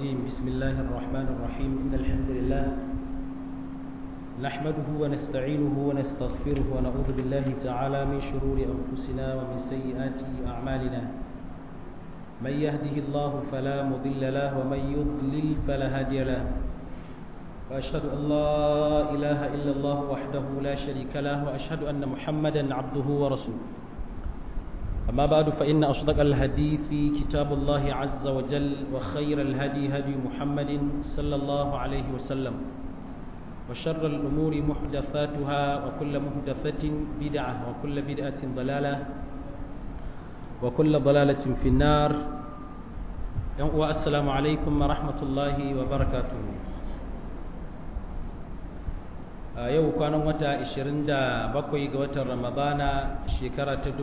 الرجيم بسم الله الرحمن الرحيم إن الحمد لله نحمده ونستعينه ونستغفره ونعوذ بالله تعالى من شرور أنفسنا ومن سيئات أعمالنا من يهده الله فلا مضل له ومن يضلل فلا هادي له وأشهد أن لا إله إلا الله وحده لا شريك له وأشهد أن محمدا عبده ورسوله أما بعد فإن أصدق الحديث كتاب الله عز وجل وخير الهدي هدي محمد صلى الله عليه وسلم وشر الأمور محدثاتها وكل محدثة بدعة وكل بدعة ضلالة وكل ضلالة في النار والسلام عليكم ورحمة الله وبركاته a yau kwanan wata 27 ga watan ramadana shekara ta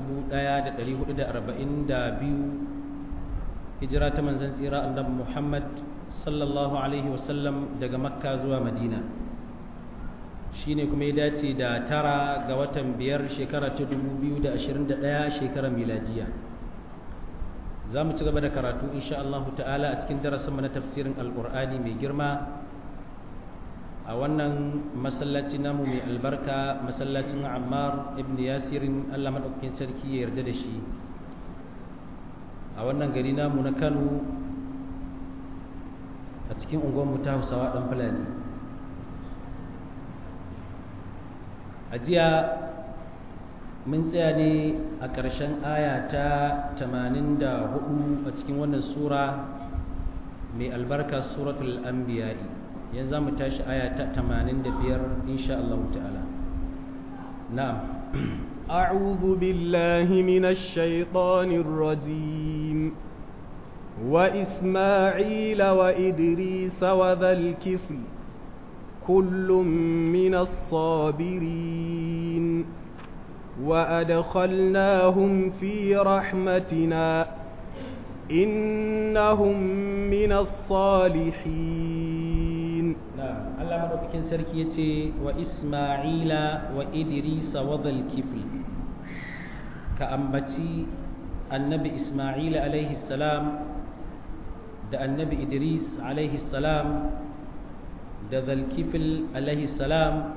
1442 hijira ta manzan tsira annabi muhammad sallallahu alaihi wasallam daga makka zuwa madina shine kuma ya dace da tara ga watan biyar shekara ta 2021 shekarar miladiya za mu ci gaba da karatu insha Allah ta'ala a cikin darasinmu na tafsirin alkur'ani mai girma a wannan masallaci namu mai albarka masallacin ammar ibn yasirin allah maɗaukakin sarki ya yarda da shi a wannan gari namu na kano a cikin unguwanmu ta hausawa ɗan fulani a jiya mun tsaya ne a ƙarshen aya ta 84 a cikin wannan sura mai albarka suratul anbiya'i yanzu mu tashi aya ta 85 insha Allah ta'ala na'am أعوذ بالله من الشيطان الرجيم وإسماعيل وإدريس وذا الكفل كل من الصابرين وأدخلناهم في رحمتنا إنهم من الصالحين Allah madaukakin sarki ya ce wa Ismaila wa Idrisa wa kifl ka ambaci annabi Ismaila alaihi salam da annabi Idris alaihi salam da zalkifil alaihi salam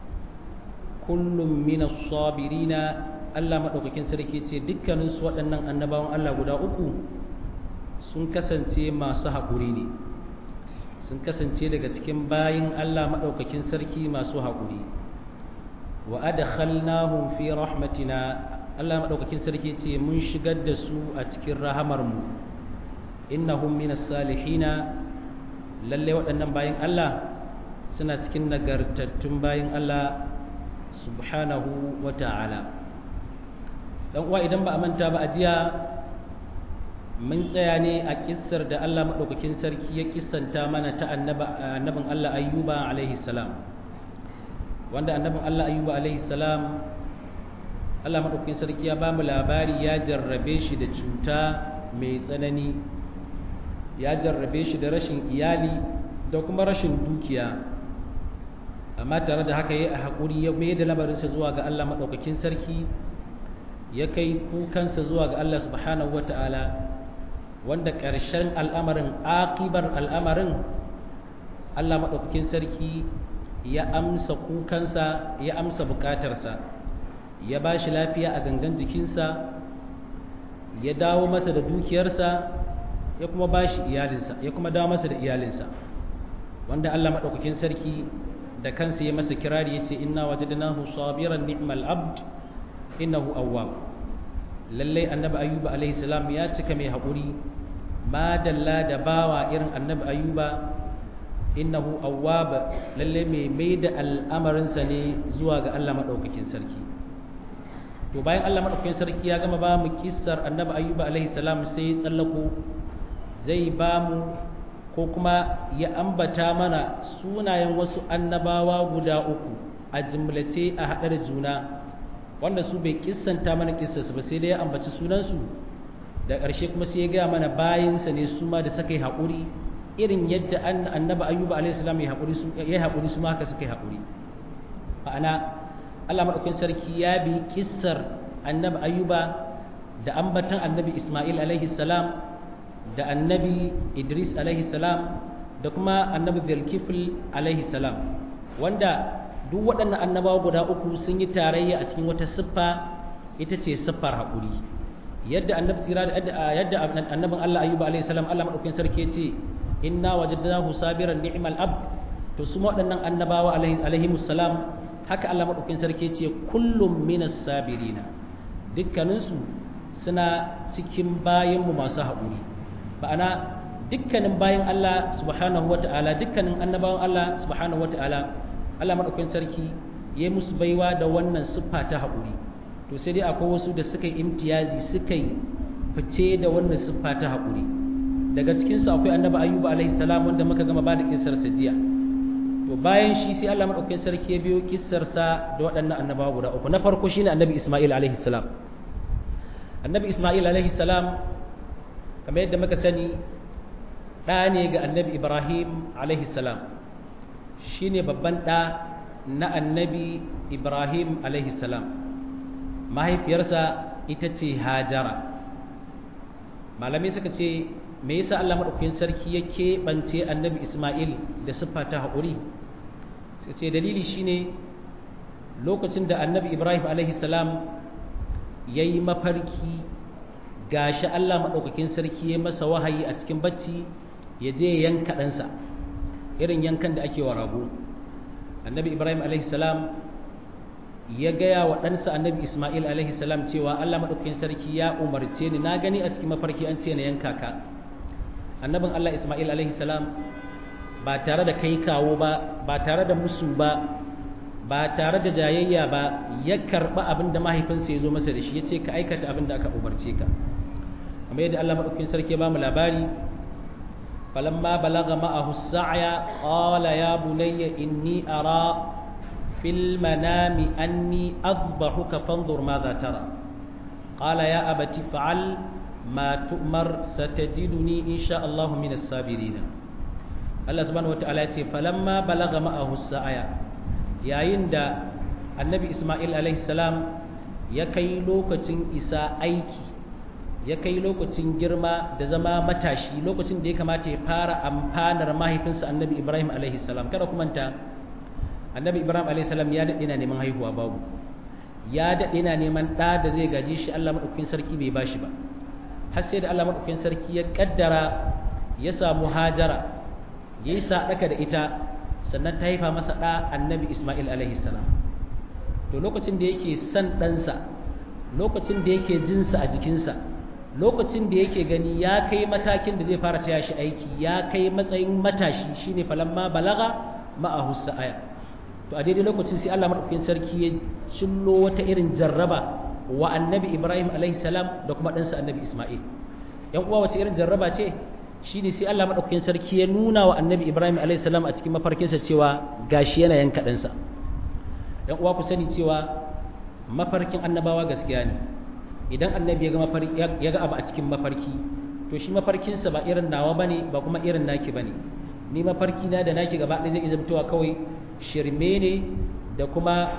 kullum min as-sabirina Allah madaukakin sarki ya ce dukkaninsu waɗannan annabawan Allah guda uku sun kasance masu haƙuri ne sun kasance daga cikin bayin Allah maɗaukakin sarki masu haƙuri wa adkhalnahum fi rahmatina Allah maɗaukakin sarki ce mun shigar da su a cikin rahamarmu innahum minas salihina lalle waɗannan bayin Allah suna cikin nagartattun bayin Allah subhanahu wa ta'ala dan uwa idan ba a manta ba a jiya mun tsaya ne a kissar da Allah maɗaukakin sarki ya kissanta mana ta annabin Allah ayyuba alaihi salam wanda annabin Allah ayyuba alaihi salam Allah maɗaukakin sarki ya ba mu labari ya jarrabe shi da cuta mai tsanani ya jarrabe shi da rashin iyali da kuma rashin dukiya amma tare da haka ya a haƙuri ya mai da lamarinsa zuwa ga Allah maɗaukakin sarki ya kai kukansa zuwa ga Allah subhanahu wa ta'ala wanda ƙarshen al'amarin aƙibar al'amarin Allah maɗaukakin sarki ya amsa kukansa ya amsa buƙatarsa ya ba shi lafiya a gangan jikinsa ya dawo masa da dukiyarsa ya kuma ba shi iyalinsa ya kuma dawo masa da iyalinsa wanda Allah maɗaukakin sarki da kansa ya masa kirari ya ce inna wajadnahu sabiran ni'mal abd innahu awwab lallai annabi ayyuba alaihi salam ya cika mai haƙuri madalla da bawa irin annabi ayyuba innahu awwab lallai mai mai da al'amarinsa ne zuwa ga Allah maɗaukakin sarki to bayan Allah maɗaukakin sarki ya gama ba mu kissar annabi ayyuba alaihi salam sai ya tsallako zai ba mu ko kuma ya ambata mana sunayen wasu annabawa guda uku a jimlace a haɗe da juna wanda su bai kissanta mana kissarsu ba sai dai ya ambaci sunansu da ƙarshe kuma sai ya gaya mana bayansa ne su ma da suka yi haƙuri irin yadda annabi ayyuba alaihissalam ya haƙuri su ya haƙuri su ma haka suka yi haƙuri ma'ana Allah madaukakin sarki ya bi kissar annabi ayyuba da ambatan annabi isma'il alaihi salam da annabi idris alaihi salam da kuma annabi zulkifl alaihi salam wanda duk waɗannan annabawa guda uku sun yi tarayya a cikin wata siffa ita ce siffar haƙuri yadda annabi tsira yadda annabin Allah ayyuba alaihi salam Allah madaukakin sarki ce inna wajadnahu sabiran ni'mal abd to su waɗannan annabawa alaihi salam haka Allah madaukakin sarki ce kullum minas sabirina dukkaninsu suna cikin bayanmu masu haƙuri ba'ana dukkanin bayan Allah subhanahu wata'ala dukkanin annabawan Allah subhanahu wata'ala Allah madaukakin sarki ya musu baiwa da wannan siffa ta haƙuri to sai dai akwai wasu da suka yi imtiyazi suka yi fice da wannan siffa ta haƙuri daga cikin su akwai annabi ayyuba alaihi salam wanda muka gama ba da kissar sa jiya to bayan shi sai Allah madaukakin sarki ya biyo kissar sa da waɗannan annabawa guda uku na farko shine annabi Isma'il alaihi salam annabi Isma'il alaihi salam kamar yadda muka sani ɗa ne ga annabi Ibrahim alaihi salam shine babban ɗa na annabi Ibrahim alaihi salam mahaifiyarsa ita ce Hajara malamai suka ce me yasa Allah madaukakin sarki ya keɓance annabi Isma'il da siffa ta haƙuri sai ce dalili shine lokacin da annabi Ibrahim alaihi salam ya yi mafarki gashi Allah maɗaukakin sarki ya masa wahayi a cikin bacci ya je yanka ɗansa irin yankan da ake wa rago annabi Ibrahim alaihi salam ya gaya wa ɗansa annabi Ismail alaihi salam cewa Allah maɗaukakin sarki ya umarce ni na gani a cikin mafarki an ce na yanka ka annabin Allah Ismail alaihi salam ba tare da kai kawo ba ba tare da musu ba ba tare da jayayya ba ya karɓa abin da mahaifinsa ya zo masa da shi ya ce ka aikata abin da aka umarce ka kamar yadda Allah maɗaukakin sarki ya ba mu labari falamma balaga ma'ahu sa'ya qala ya bunayya inni ara fil manami anni adbahuka fanzur madha tara qala ya abati fa'al ma tu'mar satajiduni insha Allah min as-sabirin Allah subhanahu wataala ya ce falamma balaga ma'ahu sa'ya yayin da annabi Ismail alaihi salam ya kai lokacin isa aiki ya kai lokacin girma da zama matashi lokacin da ya kamata ya fara amfanar mahaifinsa annabi Ibrahim alaihi salam kada ku manta annabi Ibrahim alaihi salam ya daɗe na neman haihuwa babu ya daɗe na neman ɗa da zai gaji shi Allah maɗaukakin sarki bai bashi ba har sai da Allah maɗaukakin sarki ya ƙaddara ya samu hajara ya yi saɗaka da ita sannan ta haifa masa ɗa annabi Ismail alaihi salam to lokacin da yake son ɗansa lokacin da yake jinsa a jikinsa lokacin da yake gani ya kai matakin da zai fara taya shi aiki ya kai matsayin matashi shine falamma balaga ma'ahu sa'aya to a daidai lokacin sai Allah madaukakin sarki ya cillo wata irin jarraba wa annabi Ibrahim alaihi salam da kuma ɗansa annabi Ismail yan uwa wace irin jarraba ce shine sai Allah madaukakin sarki ya nuna wa annabi Ibrahim alaihi salam a cikin mafarkinsa cewa gashi yana yanka ɗansa yan uwa ku sani cewa mafarkin annabawa gaskiya ne idan annabi ya ga mafarki ya ga abu a cikin mafarki to shi mafarkinsa ba irin nawa bane ba kuma irin naki bane ni mafarki na da naki gaba ɗaya zai izabtowa kawai shirme ne da kuma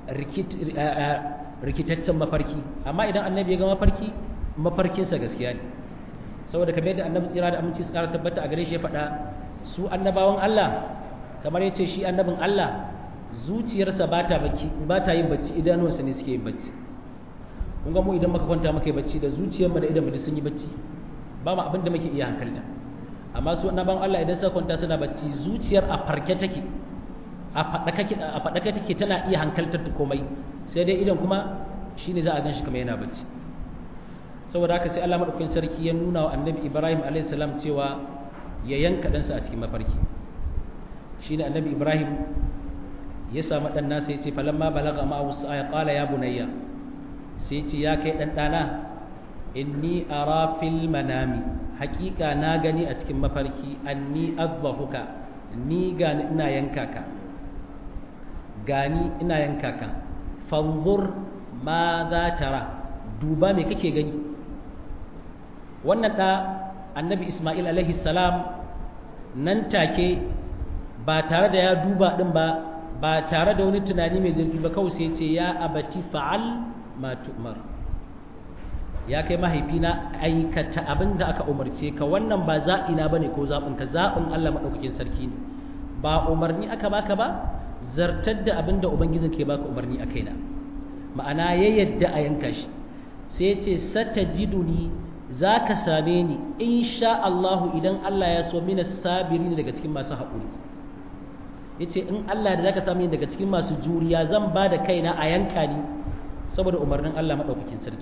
rikitaccen mafarki amma idan annabi ya ga mafarki mafarkinsa gaskiya ne saboda kamar yadda annabi tsira da aminci su ƙara tabbata a gare shi ya faɗa su annabawan Allah kamar ya ce shi annabin Allah zuciyarsa ba ta yin bacci idanuwansa ne suke yin bacci kun ga mu idan muka kwanta muka yi bacci da zuciyarmu da idan mu sun yi bacci ba mu abin da muke iya hankalta amma su annaban Allah idan suka kwanta suna bacci zuciyar a farke take a faɗaka take tana iya hankaltar ta komai sai dai idan kuma shine za a gan shi kamar yana bacci saboda haka sai Allah madaukakin sarki ya nuna wa annabi Ibrahim alaihi salam cewa ya yanka ɗansa a cikin mafarki shine annabi Ibrahim ya samu ɗan nasa ya ce falamma balaga ma wasu aya ƙala ya bunayya sai ce ya kai ɗan ɗana inni ara fil manami haƙiƙa na gani a cikin mafarki anni azbahuka ni gani ina yanka ka gani ina yanka ka fanzur ma za tara duba me kake gani wannan ɗa annabi ismail alaihi salam nan take ba tare da ya duba ɗin ba ba tare da wani tunani mai zurfi ba kawai sai ce ya abati fa'al ma tu'mar ya kai mahaifina aikata abin da aka umarce ka wannan ba zaɓina ba ne ko zaɓinka zaɓin Allah maɗaukakin sarki ne ba umarni aka baka ba zartar da abin da ubangijin ke baka umarni a kaina ma'ana ya yadda a yanka shi sai ce sata jiduni za ka same ni insha Allahu idan Allah ya so mina sabiri ne daga cikin masu haƙuri ya ce in Allah da za ka same ni daga cikin masu juriya zan ba da kaina a yanka ni saboda umarnin Allah maɗaukakin sarki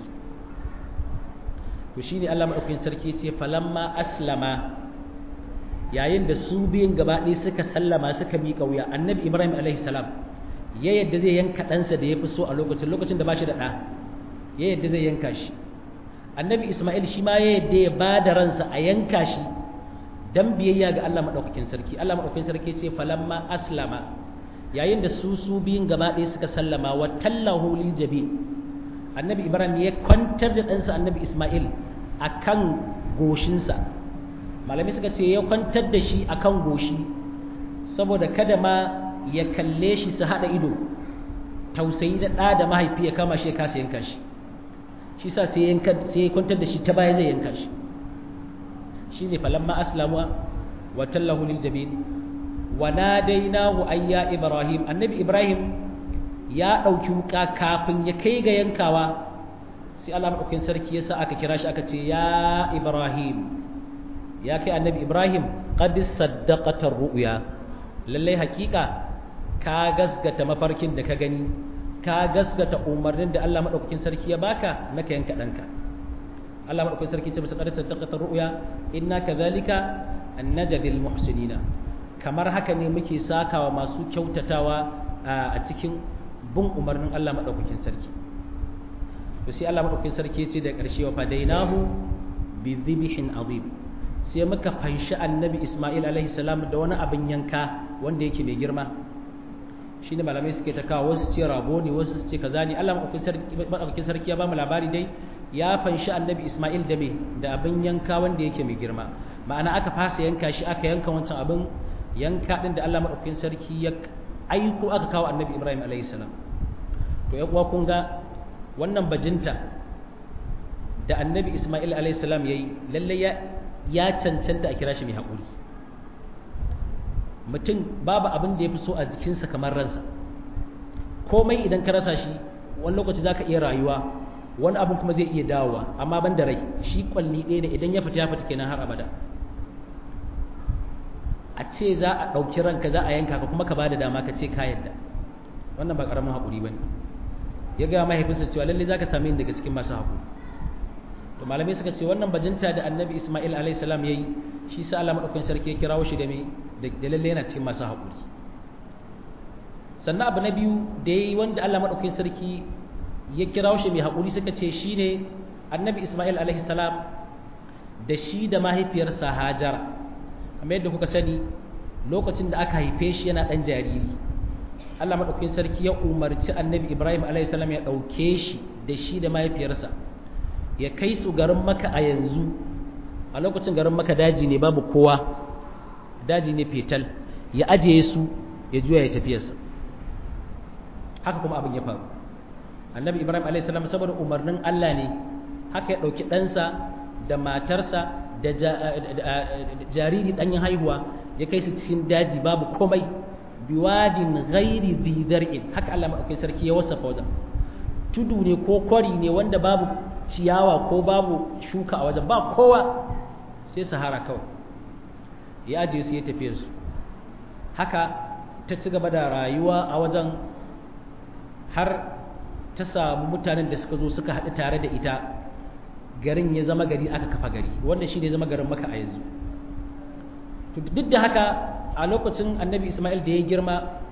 to shine Allah maɗaukakin sarki ce falamma aslama yayin da su biyun gaba ɗaya suka sallama suka miƙa wuya annabi ibrahim alaihi salam ya yadda zai yanka ɗansa da ya fi so a lokacin lokacin da ba shi da ɗa ya yadda zai yanka shi annabi isma'il shi ma ya yadda ya ba da ransa a yanka shi dan biyayya ga Allah maɗaukakin sarki Allah maɗaukakin sarki ce falamma aslama yayin da su su biyun gaba ɗaya suka sallama wa tallahu lil jabin annabi ibrahim ya kwantar da ɗansa annabi isma'il akan goshinsa malamai suka ce ya kwantar da shi akan goshi saboda kada ma ya kalle shi su haɗa ido tausayi da ɗa da mahaifi ya kama shi ya kasa yanka shi shi sa sai ya kwantar da shi ta baya zai yanka shi shi ne falamma aslamu wa tallahu lil jabin wa nadainahu ayya ibrahim annabi ibrahim ya ɗauki wuka kafin ya kai ga yankawa sai Allah maɗaukin sarki ya sa aka kira shi aka ce ya ibrahim ya kai annabi ibrahim qad saddaqata ru'ya lallai hakika ka gasgata mafarkin da ka gani ka gasgata umarnin da Allah madaukakin sarki ya baka na ka yanka danka Allah madaukakin sarki ce masa qad saddaqata ru'ya inna kadhalika annajadil muhsinina kamar haka ne muke sakawa masu kyautatawa a cikin bin umarnin Allah madaukakin sarki to sai Allah madaukakin sarki ya ce da ƙarshe wa fadainahu bi dhibhin azim sai muka fanshi annabi Ismail alaihi salam da wani abin yanka wanda yake mai girma shine malamai suke ta kawo wasu ce rago ne wasu ce kaza ne Allah madaukakin sarki ya ba mu labari dai ya fanshi annabi Ismail da me da abin yanka wanda yake mai girma ma'ana aka fasa yanka shi aka yanka wancan abin yanka din da Allah madaukakin sarki ya aiko aka kawo annabi Ibrahim alaihi salam to ya kuwa kun ga wannan bajinta da annabi Ismail alaihi salam yayi lalle ya ya cancanta a kira shi mai haƙuri mutum babu abin da ya fi so a jikinsa kamar ransa komai idan ka rasa shi wani lokaci za ka iya rayuwa wani abin kuma zai iya dawowa amma ban da rai shi kwalli ɗaya ne idan ya fita ya fita kenan har abada a ce za a ɗauki ranka za a yanka ka kuma ka ba da dama ka ce ka yadda wannan ba ƙaramin haƙuri ba ne ya gaya mahaifinsa cewa lallai za ka same ni daga cikin masu haƙuri to malamai suka ce wannan bajinta da annabi ismail alayhi salam yayi shi sa Allah madaukakin sarki ya kirawo shi da me da lalle yana cikin masu haƙuri sannan abu na biyu da yayi wanda Allah madaukakin sarki ya kirawo shi mai haƙuri suka ce shine annabi ismail alayhi salam da shi da mahaifiyarsa hajar kamar yadda kuka sani lokacin da aka haife shi yana ɗan jariri Allah madaukakin sarki ya umarci annabi ibrahim alayhi salam ya ɗauke shi da shi da mahaifiyarsa ya kai su garin maka a yanzu a lokacin garin maka daji ne babu kowa daji ne fetal ya ajiye su ya juya ya tafiyarsa haka kuma abin ya faru annabi ibrahim a.s. saboda umarnin allah ne haka ya ɗauki ɗansa da matarsa da jariri ɗanyen haihuwa ya kai su cikin daji babu komai biwadin ghairi zidar'in haka allah maɗauki sarki ya wasafa wajen tudu ne ko kwari ne wanda babu ciyawa ko babu shuka a wajen ba kowa sai sahara kawai ya ajiye su ya tafiye su haka ta ci gaba da rayuwa a wajen har ta samu mutanen da suka zo suka haɗu tare da ita garin ya zama gari aka kafa gari wanda shi ne zama garin maka a yanzu duk da haka a lokacin annabi ismail da ya girma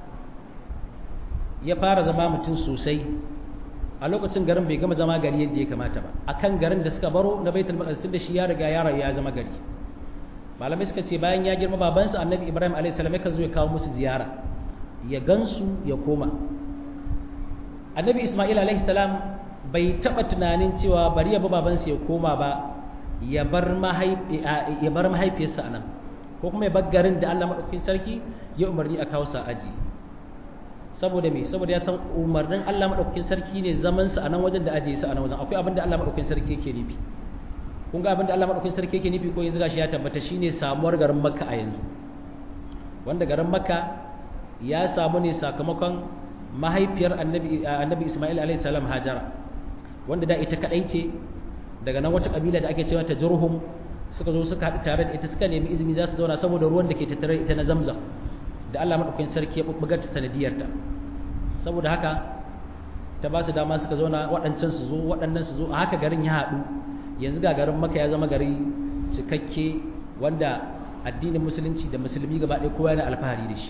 ya fara zama mutum sosai a lokacin garin bai gama zama gari yadda ya kamata ba akan garin da suka baro na baitul maqdis da shi ya riga ya ya zama gari malamai suka ce bayan ya girma babansa annabi ibrahim alayhi salam yakan zo ya kawo musu ziyara ya gansu ya koma annabi isma'il alayhi salam bai taba tunanin cewa bari ya bi babansa ya koma ba ya bar ya bar mahaifiyarsa anan ko kuma ya bar garin da Allah madaukakin sarki ya umarni a kawo sa aji saboda me saboda ya san umarnin Allah madaukakin sarki ne zaman su a nan wajen da aje su a nan wajen akwai abin da Allah madaukakin sarki yake nufi kun ga abin da Allah madaukakin sarki yake nufi ko yanzu gashi ya tabbata shine samuwar garin Makka a yanzu wanda garin Makka ya samu ne sakamakon mahaifiyar annabi annabi Isma'il alaihi salam Hajara wanda da ita kadai ce daga nan wata kabila da ake cewa ta Jurhum suka zo suka haɗu tare da ita suka nemi izini za su zauna saboda ruwan da ke tattare ita na Zamzam da Allah madaukakin sarki ya bubbugar ta sanadiyar ta saboda haka ta ba su dama suka zauna waɗancan su zo waɗannan su zo a haka garin ya haɗu yanzu ga garin Makka ya zama gari cikakke wanda addinin musulunci da musulmi gaba ɗaya kowa yana alfahari da shi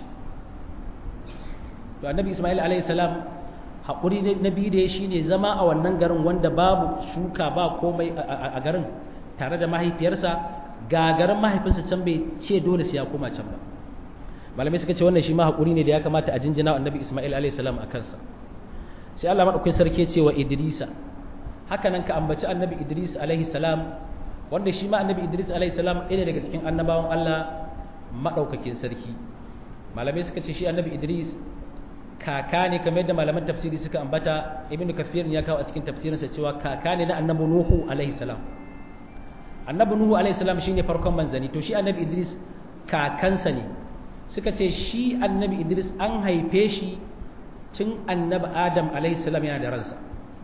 to annabi Isma'il alaihi salam haƙuri na biyu da ya shi ne zama a wannan garin wanda babu shuka ba komai a garin tare da mahaifiyarsa ga garin mahaifinsa can bai ce dole sai ya koma can ba malamai suka ce wannan shi ma haƙuri ne da ya kamata a jinjina wa annabi isma'il alayhi salam a kansa sai Allah madaukakin sarki ce wa idrisa haka nan ka ambaci annabi idris alayhi salam wanda shi ma annabi idris alayhi salam ɗaya daga cikin annabawan Allah madaukakin sarki malamai suka ce shi annabi idris kaka ne kamar yadda malaman tafsiri suka ambata ibnu kafir ya kawo a cikin tafsirinsa cewa kaka ne na annabi nuhu alaihi salam annabi nuhu alaihi salam shine farkon manzani to shi annabi idris kakansa ne suka ce shi annabi idris an haife shi tun annabi adam alaihi salam yana da ransa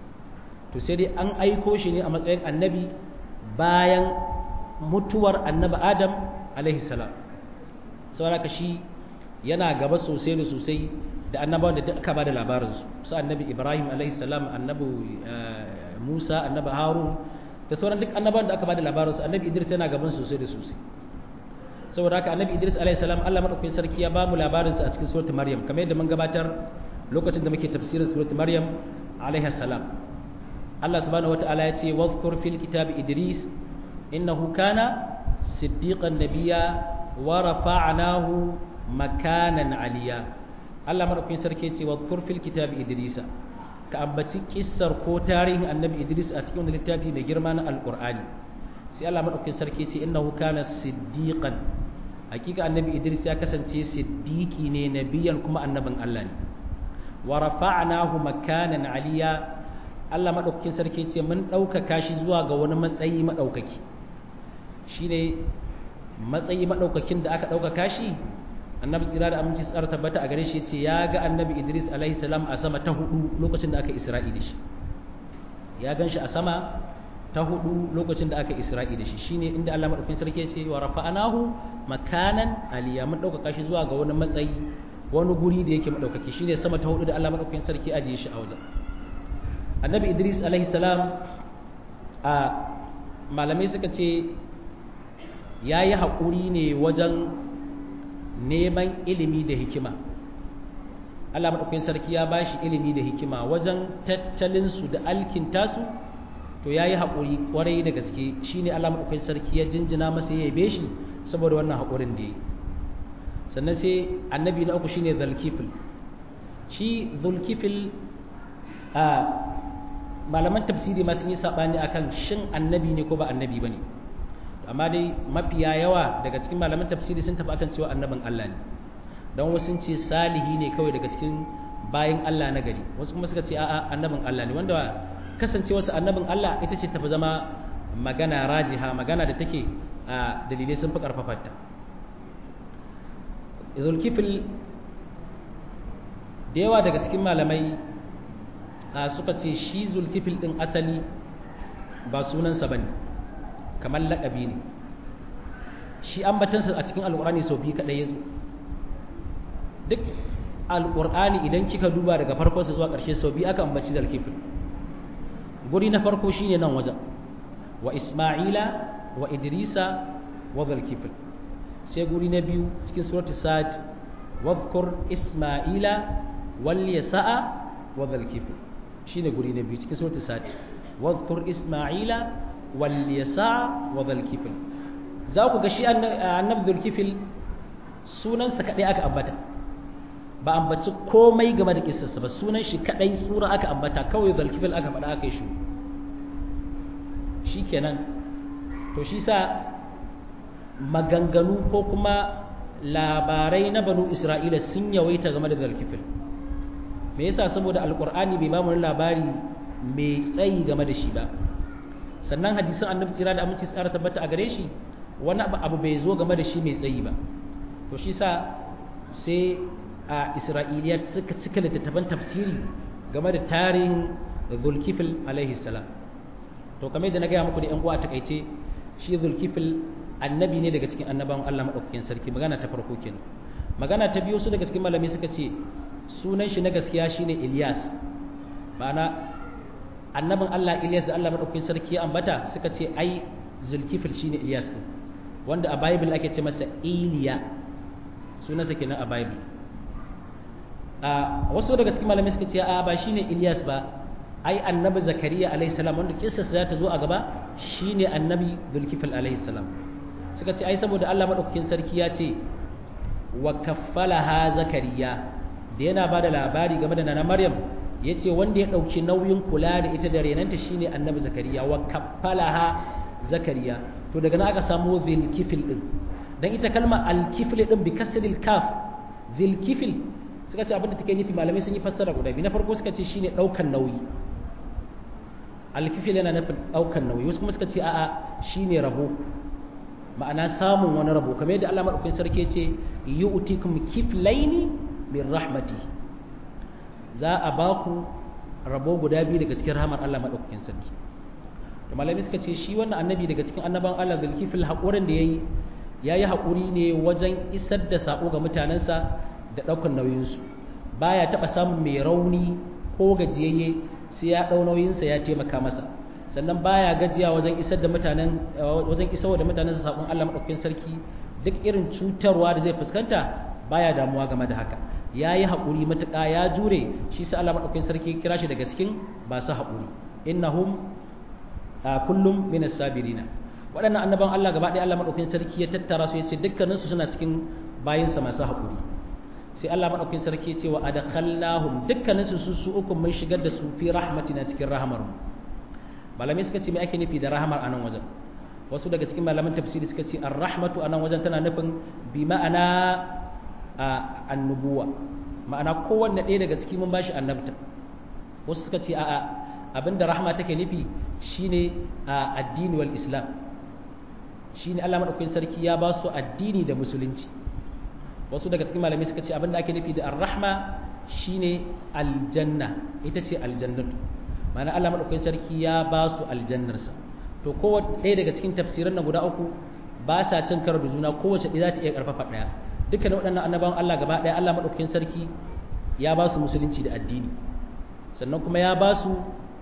to sai dai an aiko shi ne a matsayin annabi bayan mutuwar annabi adam alaihi salam saboda shi yana gaba sosai da sosai da annabawan da aka ba da labarinsu su annabi ibrahim alaihi salam annabi musa annabi harun da sauran duk annabawan da aka ba da labarinsu annabi idris yana gaban sosai da sosai saboda haka annabi idris alaihi salam allah madaukakin sarki ya ba mu labarinsa a cikin suratul maryam kamar yadda mun gabatar lokacin da muke tafsirin suratul maryam alaihi salam allah subhanahu wataala ya ce wadhkur fil kitabi idris innahu kana siddiqan nabiyya wa rafa'nahu makanan aliyya Allah madaukakin sarki ce wa kurfil kitabi Idrisa ka ambaci kissar ko tarihin Annabi Idris a cikin wani littafi mai girma na Alqur'ani sai Allah madaukakin sarki ce innahu kana siddiqan hakika Annabi Idris ya kasance siddiqi ne nabiyan kuma annabin Allah ne wa rafa'nahu makanan aliya Allah madaukakin sarki ce mun ɗaukaka shi zuwa ga wani matsayi madaukaki shine matsayi madaukakin da aka ɗaukaka shi annabi tsira da aminci tsara tabbata a gare shi ce ya ga annabi idris alaihi salam a sama ta hudu lokacin da aka isra'i da shi ya gan shi a sama ta hudu lokacin da aka isra'i da shi shine inda Allah madaukakin sarki ya ce wa rafa'anahu makanan aliya mun dauka shi zuwa ga wani matsayi wani guri da yake madaukaki shine sama ta hudu da Allah madaukakin sarki ajiye shi a wajen annabi idris alaihi salam a malamai suka ce yayi haƙuri ne wajen neman ilimi da hikima Allah maɗaukakin sarki ya ba shi ilimi da hikima wajen tattalinsu da alkintasu to ya yi haƙuri ƙwarai da gaske shi ne Allah maɗaukakin sarki ya jinjina masa ya yabe shi saboda wannan haƙurin da ya yi sannan sai annabi na uku shi ne zulkifil shi zulkifil a malaman tafsiri ma sun yi saɓani akan shin annabi ne ko ba annabi ba ne amma dai mafiya yawa daga cikin malaman tafsiri sun tafi akan cewa annabin Allah ne don wasu sun ce salihi ne kawai daga cikin bayan Allah na gari wasu kuma suka ce a'a annabin Allah ne wanda kasance wasu annabin Allah ita ce tafi zama magana rajiha magana da take a dalilai sun fi karfafarta zulkifil da yawa daga cikin malamai suka ce shi zulkifil din asali ba sunansa bane kamar laƙabi ne shi ambatansa a cikin alƙur'ani sau biyu kaɗai ya zo duk alƙur'ani idan kika duba daga farkonsa zuwa ƙarshe sau biyu aka ambaci zalkifil guri na farko shine nan wajen wa isma'ila wa idrisa wa zalkifil sai guri na biyu cikin suratul sad wadhkur isma'ila wal yasa'a wa zalkifil shine guri na biyu cikin suratul sad wadhkur isma'ila wal yasa wa dhal kifl za ku ga shi annabi dhul kifl sunansa kadai aka ambata ba ambaci komai game da kissarsa ba sunan shi kadai sura aka ambata kawai dhul kifl aka faɗa aka yi shi shikenan to shi sa maganganu ko kuma labarai na banu isra'ila sun yawaita game da dhul kifl me yasa saboda alqur'ani bai ba mu labari mai tsayi game da shi ba sannan hadisin annabi tsira da aminci tsara tabbata a gare shi wani abu bai zo game da shi mai tsayi ba to shi sa sai a isra'iliya suka cika littattafan tafsiri game da tarihin zulkifil alaihi salam to kamar da na gaya muku da yan uwa a takaice shi zulkifil annabi ne daga cikin annabawan Allah madaukakin sarki magana ta farko kenan magana ta biyu su daga cikin malamai suka ce sunan shi na gaskiya shine Ilyas ma'ana annabin Allah Ilyas da Allah madaukakin sarki ya ambata suka ce ai zulkifil shine Ilyas din wanda a Bible ake ce masa Iliya sunansa kenan a Bible a wasu daga cikin malamai suka ce a ba shine Ilyas ba ai annabi Zakariya alaihi salam wanda kissa za ta zo a gaba shine annabi zulkifil alaihi salam suka ce ai saboda Allah madaukakin sarki ya ce wa kaffalaha Zakariya da yana bada labari game da nana Maryam ya ce wanda ya ɗauki nauyin kula da ita da renanta shine annabi zakariya wa kaffalaha zakariya to daga nan aka samu zilkifil din dan ita kalma alkifil din bi kasril kaf zilkifil suka ce abinda take nufi malamai sun yi fassara guda biyu na farko suka ce shine ɗaukan nauyi alkifil yana nufin ɗaukan nauyi wasu kuma suka ce a'a shine rabo ma'ana samun wani rabo kamar yadda Allah madaukakin sarki ya ce yu'tikum kiflaini min rahmatihi za a ba ku rabo guda biyu daga cikin rahamar Allah maɗaukakin sarki da malami suka ce shi wannan annabi daga cikin annaban Allah zulkifil haƙurin da ya yi ya yi haƙuri ne wajen isar da saƙo ga mutanensa da ɗaukar nauyinsu baya taɓa samun mai rauni ko gajiyayye sai ya ɗau nauyinsa ya taimaka masa sannan baya gajiya wajen isar da mutanen wajen isar da mutanensa saƙon Allah maɗaukakin sarki duk irin cutarwa da zai fuskanta baya damuwa game da haka ya yi haƙuri matuƙa ya jure shi sa Allah maɗaukakin sarki kira shi daga cikin ba su haƙuri innahum kullum min sabirina waɗannan annaban Allah gaba ɗaya Allah maɗaukakin sarki ya tattara su ya ce dukkaninsu suna cikin bayinsa masu haƙuri sai Allah maɗaukakin sarki ya ce wa adkhalnahum dukkaninsu su su uku mun shigar da su fi rahmatina cikin rahamar malamai suka ce me ake nufi da rahamar a nan wajen wasu daga cikin malaman tafsiri suka ce ar-rahmatu a nan wajen tana nufin bi ma'ana a annubuwa ma'ana kowanne ɗaya daga ciki mun bashi annabta wasu suka ce a'a abinda rahma take nufi shine a addini wal islam shine Allah madaukakin sarki ya ba su addini da musulunci wasu daga cikin malamai suka ce abinda ake nufi da ar-rahma shine aljanna ita ce aljannatu ma'ana Allah madaukakin sarki ya ba su aljannarsa to kowace ɗaya daga cikin tafsiran nan guda uku ba sa cin karo da juna kowace ɗaya za ta iya ƙarfafa ɗaya dukkanin waɗannan annabawan Allah gaba ɗaya Allah maɗaukakin sarki ya ba su musulunci da addini sannan kuma ya ba su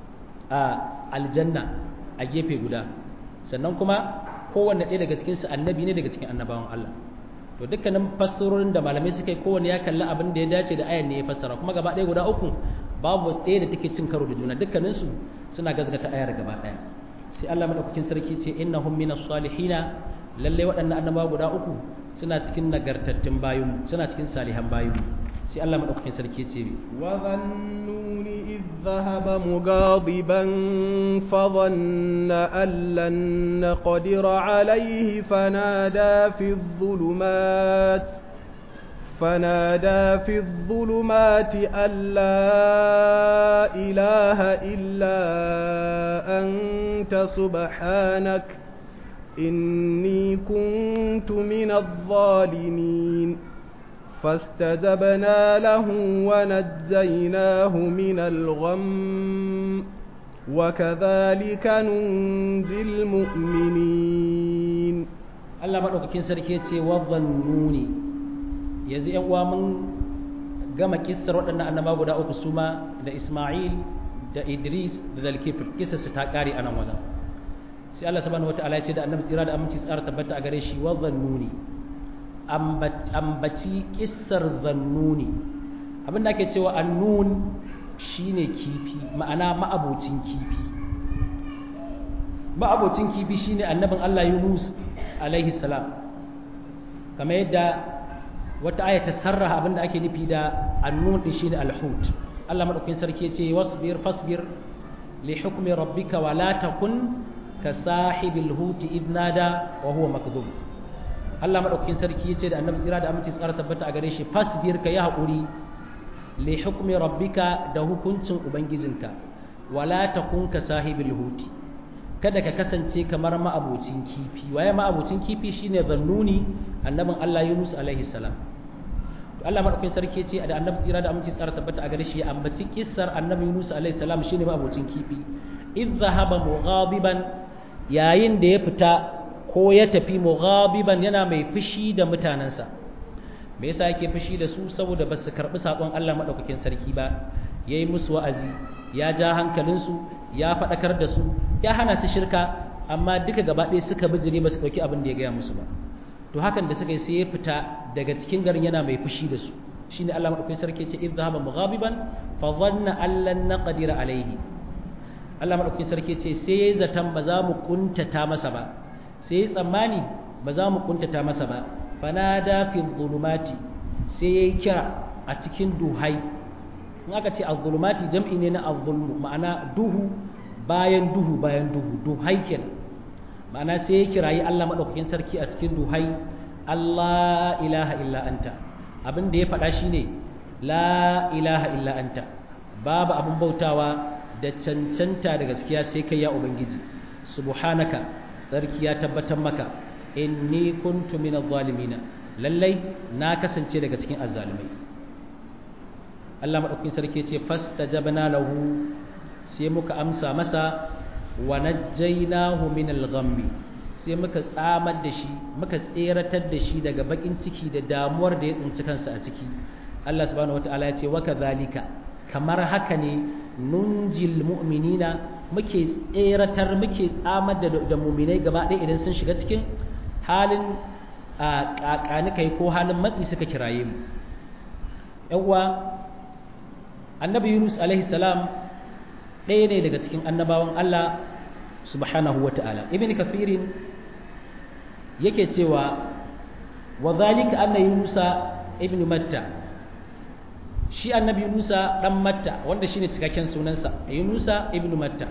a aljanna a gefe guda sannan kuma kowanne ɗaya daga cikinsu annabi ne daga cikin annabawan Allah to dukkanin fassarorin da malamai suka yi kowanne ya kalli abin da ya dace da ayan ne ya fassara kuma gaba ɗaya guda uku babu ɗaya da take cin karo da juna dukkaninsu suna gazgata ayar gaba ɗaya sai Allah maɗaukakin sarki ce innahum minas salihina lallai waɗannan annabawa guda uku suna cikin nagartattun bayinmu suna cikin salihan bayinmu sai Allah madaukakin sarki ce bi wa dhannuni idh dhahaba mughadiban fa dhanna an lan naqdir alayhi fanada fi dhulumat فنادى في الظلمات أن لا إله إلا أنت سبحانك إني كنت من الظالمين فاستجبنا له ونجيناه من الغم وكذلك ننجي المؤمنين Allah maɗaukakin sarki ya ce wa zannuni yanzu ‘yan uwa mun gama kissar waɗannan annaba guda uku su ma da Ismail da Idris da Zalkifil kissar su ta ƙare a nan wajen sai Allah subhanahu wata'ala ya ce da annabi tsira da aminci tsara tabbata a gare shi wa zannuni ambaci kissar zannuni abin da ake cewa annun shine kifi ma'ana ma'abocin kifi ma'abocin kifi shine annabin Allah Yunus alaihi salam kamar yadda wata aya ta sarraha abin da ake nufi da annun din shine alhut Allah madaukakin sarki ya ce wasbir fasbir li hukmi rabbika wa la takun ka sahibil huti idnada wa huwa makdum Allah madaukakin sarki yace da annabi tsira da aminci tsara tabbata a gare shi fasbir ka yi hakuri li hukmi rabbika da hukuncin ubangijinka wala takun ka sahibil huti kada ka kasance kamar ma'abocin kifi waye ma'abocin kifi shine zannuni annabin Allah Yunus alaihi salam to Allah madaukakin sarki ce da annabi tsira da aminci tsara tabbata a gare shi ya ambaci kissar annabi Yunus alaihi salam shine ma'abocin kifi idh dhahaba mughadiban yayin da ya fita ko ya tafi mughabiban yana mai fushi da mutanansa me yasa yake fushi da su saboda ba su karbi sakon Allah madaukakin sarki ba yayi musu wa'azi ya ja hankalinsu ya faɗakar da su ya hana su shirka amma duka gaba ɗaya suka bijire ba su ɗauki abin da ya gaya musu ba to hakan da suka yi sai ya fita daga cikin garin yana mai fushi da su shine Allah madaukakin sarki ce idh dhahaba mughabiban fa dhanna an lan naqdira alayhi Allah madaukakin sarki ce sai yayi zaton ba za mu kuntata masa ba sai yayi tsammani ba za mu kuntata masa ba fanada fi dhulumati sai yayi kira a cikin duhai in aka ce az-zulumati jam'i ne na az-zulmu ma'ana duhu bayan duhu bayan duhu duhai kenan ma'ana sai ya kirayi Allah madaukakin sarki a cikin duhai Allah ilaha illa anta abin da ya faɗa shine la ilaha illa anta babu abin bautawa da cancanta da gaskiya sai kai ya ubangiji subhanaka sarki ya tabbatar maka inni kuntu minadh zalimin lallai na kasance daga cikin azzalimai Allah maɗaukin sarki ce fastajabna lahu sai muka amsa masa wa najjaynahu min al-ghammi sai muka tsamar da shi muka tseratar da shi daga bakin ciki da damuwar da ya tsinci kansa a ciki Allah subhanahu wataala ya ce wa kadhalika kamar haka ne nunjil mu'minina muke tseratar muke tsamar da da mu'minai gaba ɗaya idan sun shiga cikin halin kakani kai ko halin matsi suka kiraye mu yan uwa annabi yunus alaihi salam ɗaya ne daga cikin annabawan allah subhanahu wa ta'ala ibn kafirin yake cewa wa zalika anna yunusa ibn matta shi annabi yunusa dan matta wanda shine cikakken sunansa yunusa ibn matta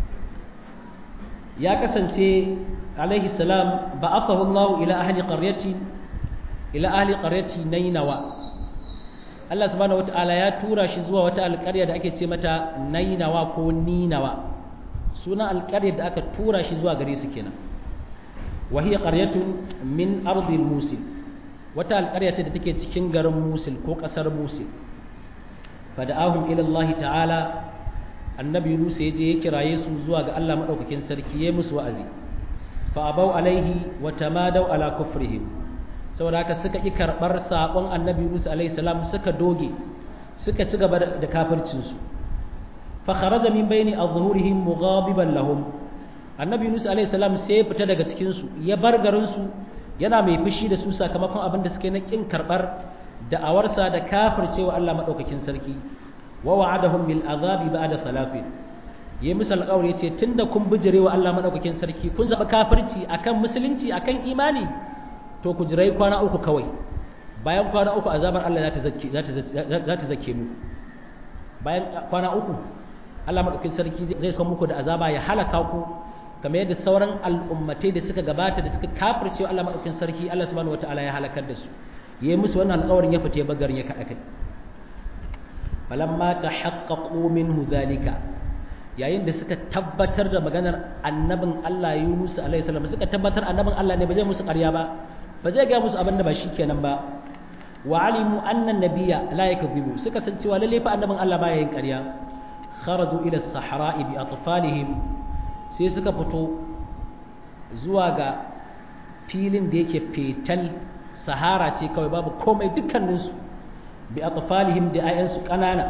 ya kasance alaihi salam ba'athahu allah ila ahli qaryati ila ahli qaryati nainawa Allah subhanahu wata'ala ya tura shi zuwa wata alƙarya da ake ce mata nainawa ko ninawa sunan alƙaryar da aka tura shi zuwa gare su kenan wa hiya qaryatun min ardi musil wata alƙarya ce da take cikin garin musil ko ƙasar musil fada'ahum ila Allah ta'ala annabi Yunus ya je ya kiraye su zuwa ga Allah madaukakin sarki ya musu wa'azi fa abau alaihi wa tamadau ala kufrihim saboda haka suka ƙi karɓar saƙon annabi Musa alaihi salam suka doge suka ci gaba da kafircinsu fa kharaja min bayni azhurihim mughabiban lahum annabi Musa alaihi salam sai ya fita daga cikin su ya bar garin su yana mai fushi da su sakamakon abin da suke na ƙin karɓar da'awarsa da kafircewa Allah madaukakin sarki wa wa'adahum bil azabi ba'da thalathin yayi musu alƙawari yace tunda kun bijirewa Allah madaukakin sarki kun zaba kafirci akan musulunci akan imani to ku jirai kwana uku kawai bayan kwana uku azabar Allah za ta zake mu bayan kwana uku Allah maɗaukin sarki zai san muku da azaba ya halaka ku kamar yadda sauran al'ummatai da suka gabata da suka kafirce Allah maɗaukin sarki Allah subhanahu wataala ya halakar da su yayi musu wannan alƙawarin ya fita bagarin ya kada kai falamma tahaqqaqu minhu dhalika yayin da suka tabbatar da maganar annabin Allah Yunus alaihi salam suka tabbatar annabin Allah ne ba zai musu ƙarya ba ba zai ga musu abin da ba kenan ba wa alimu anna nabiyya la yakdhibu suka san cewa lalle fa annabin Allah baya yin ƙarya kharaju ila as-sahra'i bi atfalihim sai suka fito zuwa ga filin da yake fetal sahara ce kawai babu komai dukkaninsu bi atfalihim da ayansu kanana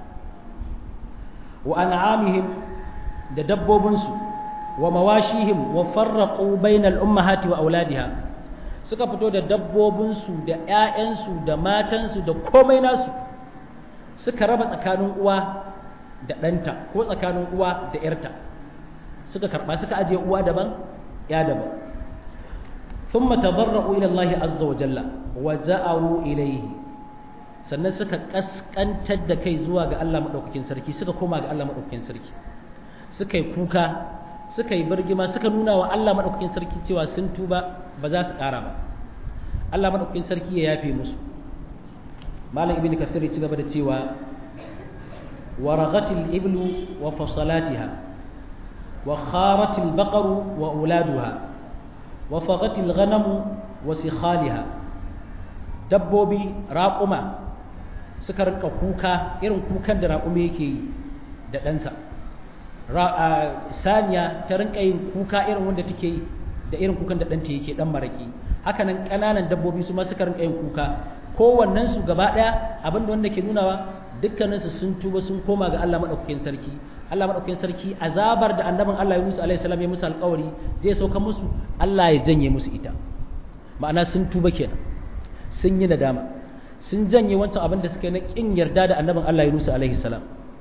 wa an'amihim da dabbobinsu wa mawashihim wa farraqu bainal ummahati wa auladiha suka fito da dabbobinsu da ƴaƴansu da matansu da komai nasu suka raba tsakanin uwa da ɗanta ko tsakanin uwa da ƴarta suka karɓa suka ajiye uwa daban ya daban ثم تضرعوا إلى الله عز وجل وجاءوا إليه sannan suka kaskantar da kai zuwa ga Allah maɗaukakin sarki suka koma ga Allah maɗaukakin sarki suka yi kuka suka yi birgima suka nuna wa Allah maɗaukakin sarki cewa sun tuba ba za su ƙara ba Allah maɗaukakin sarki ya yafe musu malam ibn kathir ya ci gaba da cewa ورغت الإبل وفصلاتها وخارت البقر وأولادها وفغت الغنم وسخالها دبوبي راقما suka rinka kuka irin kukan da raƙumi yake yi da ɗansa saniya ta rinka yin kuka irin wanda take yi da irin kukan da ɗanta yake ɗan maraƙi hakanan ƙananan dabbobi su ma suka rinka yin kuka kowannen su gaba ɗaya abin da wanda ke nunawa dukkaninsu sun tuba sun koma ga Allah maɗaukakin sarki Allah maɗaukakin sarki azabar da annabin Allah Yunus alaihi salam ya musu alƙawari zai sauka musu Allah ya janye musu ita ma'ana sun tuba kenan sun yi nadama sun janye wancan abin da suka yi na kin yarda da annabin Allah Yunus alaihi salam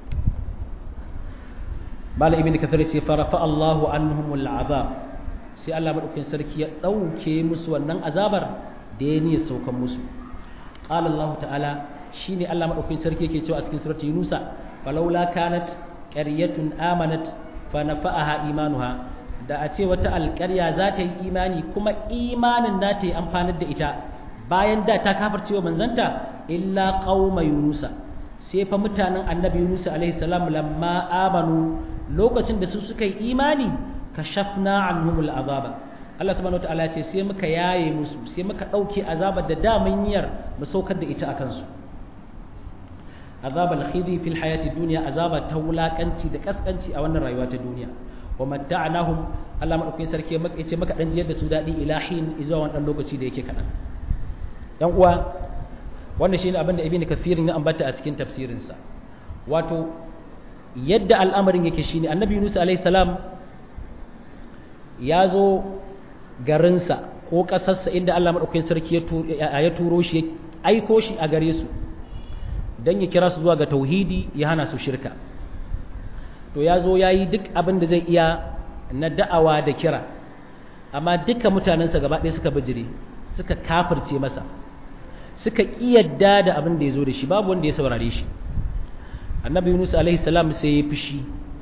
Malam Ibn Kathir ce farafa Allahu anhumul azab sai Allah maɗaukakin sarki ya ɗauke musu wannan azabar da ya niyyar saukan musu qala Allah ta'ala shine Allah maɗaukakin sarki yake cewa a cikin surati Yunusa falaula kanat qaryatun amanat fa nafa'aha imanuha da a ce wata alƙarya za ta yi imani kuma imanin na ta yi amfanar da ita bayan da ta kafircewa manzanta illa qauma yunusa sai fa mutanen annabi yunusa alaihi salam lamma amanu lokacin da su suka yi imani kashafna anhumul azaba Allah subhanahu wataala ya ce sai muka yaye musu sai muka dauke azabar da da mun yiyar mu saukar da ita akan su azabal khidi fil hayati dunya azaba ta wulakanci da kaskanci a wannan rayuwa ta duniya wa matta'nahum Allah madaukakin sarki ya ce maka dan jiyar da su dadi ilahin izuwa wannan lokaci da yake kadan yan uwa wannan shine abin da ibn kathir ya ambata a cikin tafsirin sa wato yadda al'amarin yake shine annabi Yunus alaihi salam ya zo garinsa ko ƙasarsa inda Allah madaukakin sarki ya turo shi aiko shi a gare su don ya kira su zuwa ga tauhidi ya hana su shirka to ya zo ya yi duk abin da zai iya na da'awa da kira amma duka mutanensa gaba ɗaya suka bijire suka kafirce masa suka ƙiyadda da abin da ya zo da shi babu wanda ya saurare shi annabi yunus alaihi salam sai ya fushi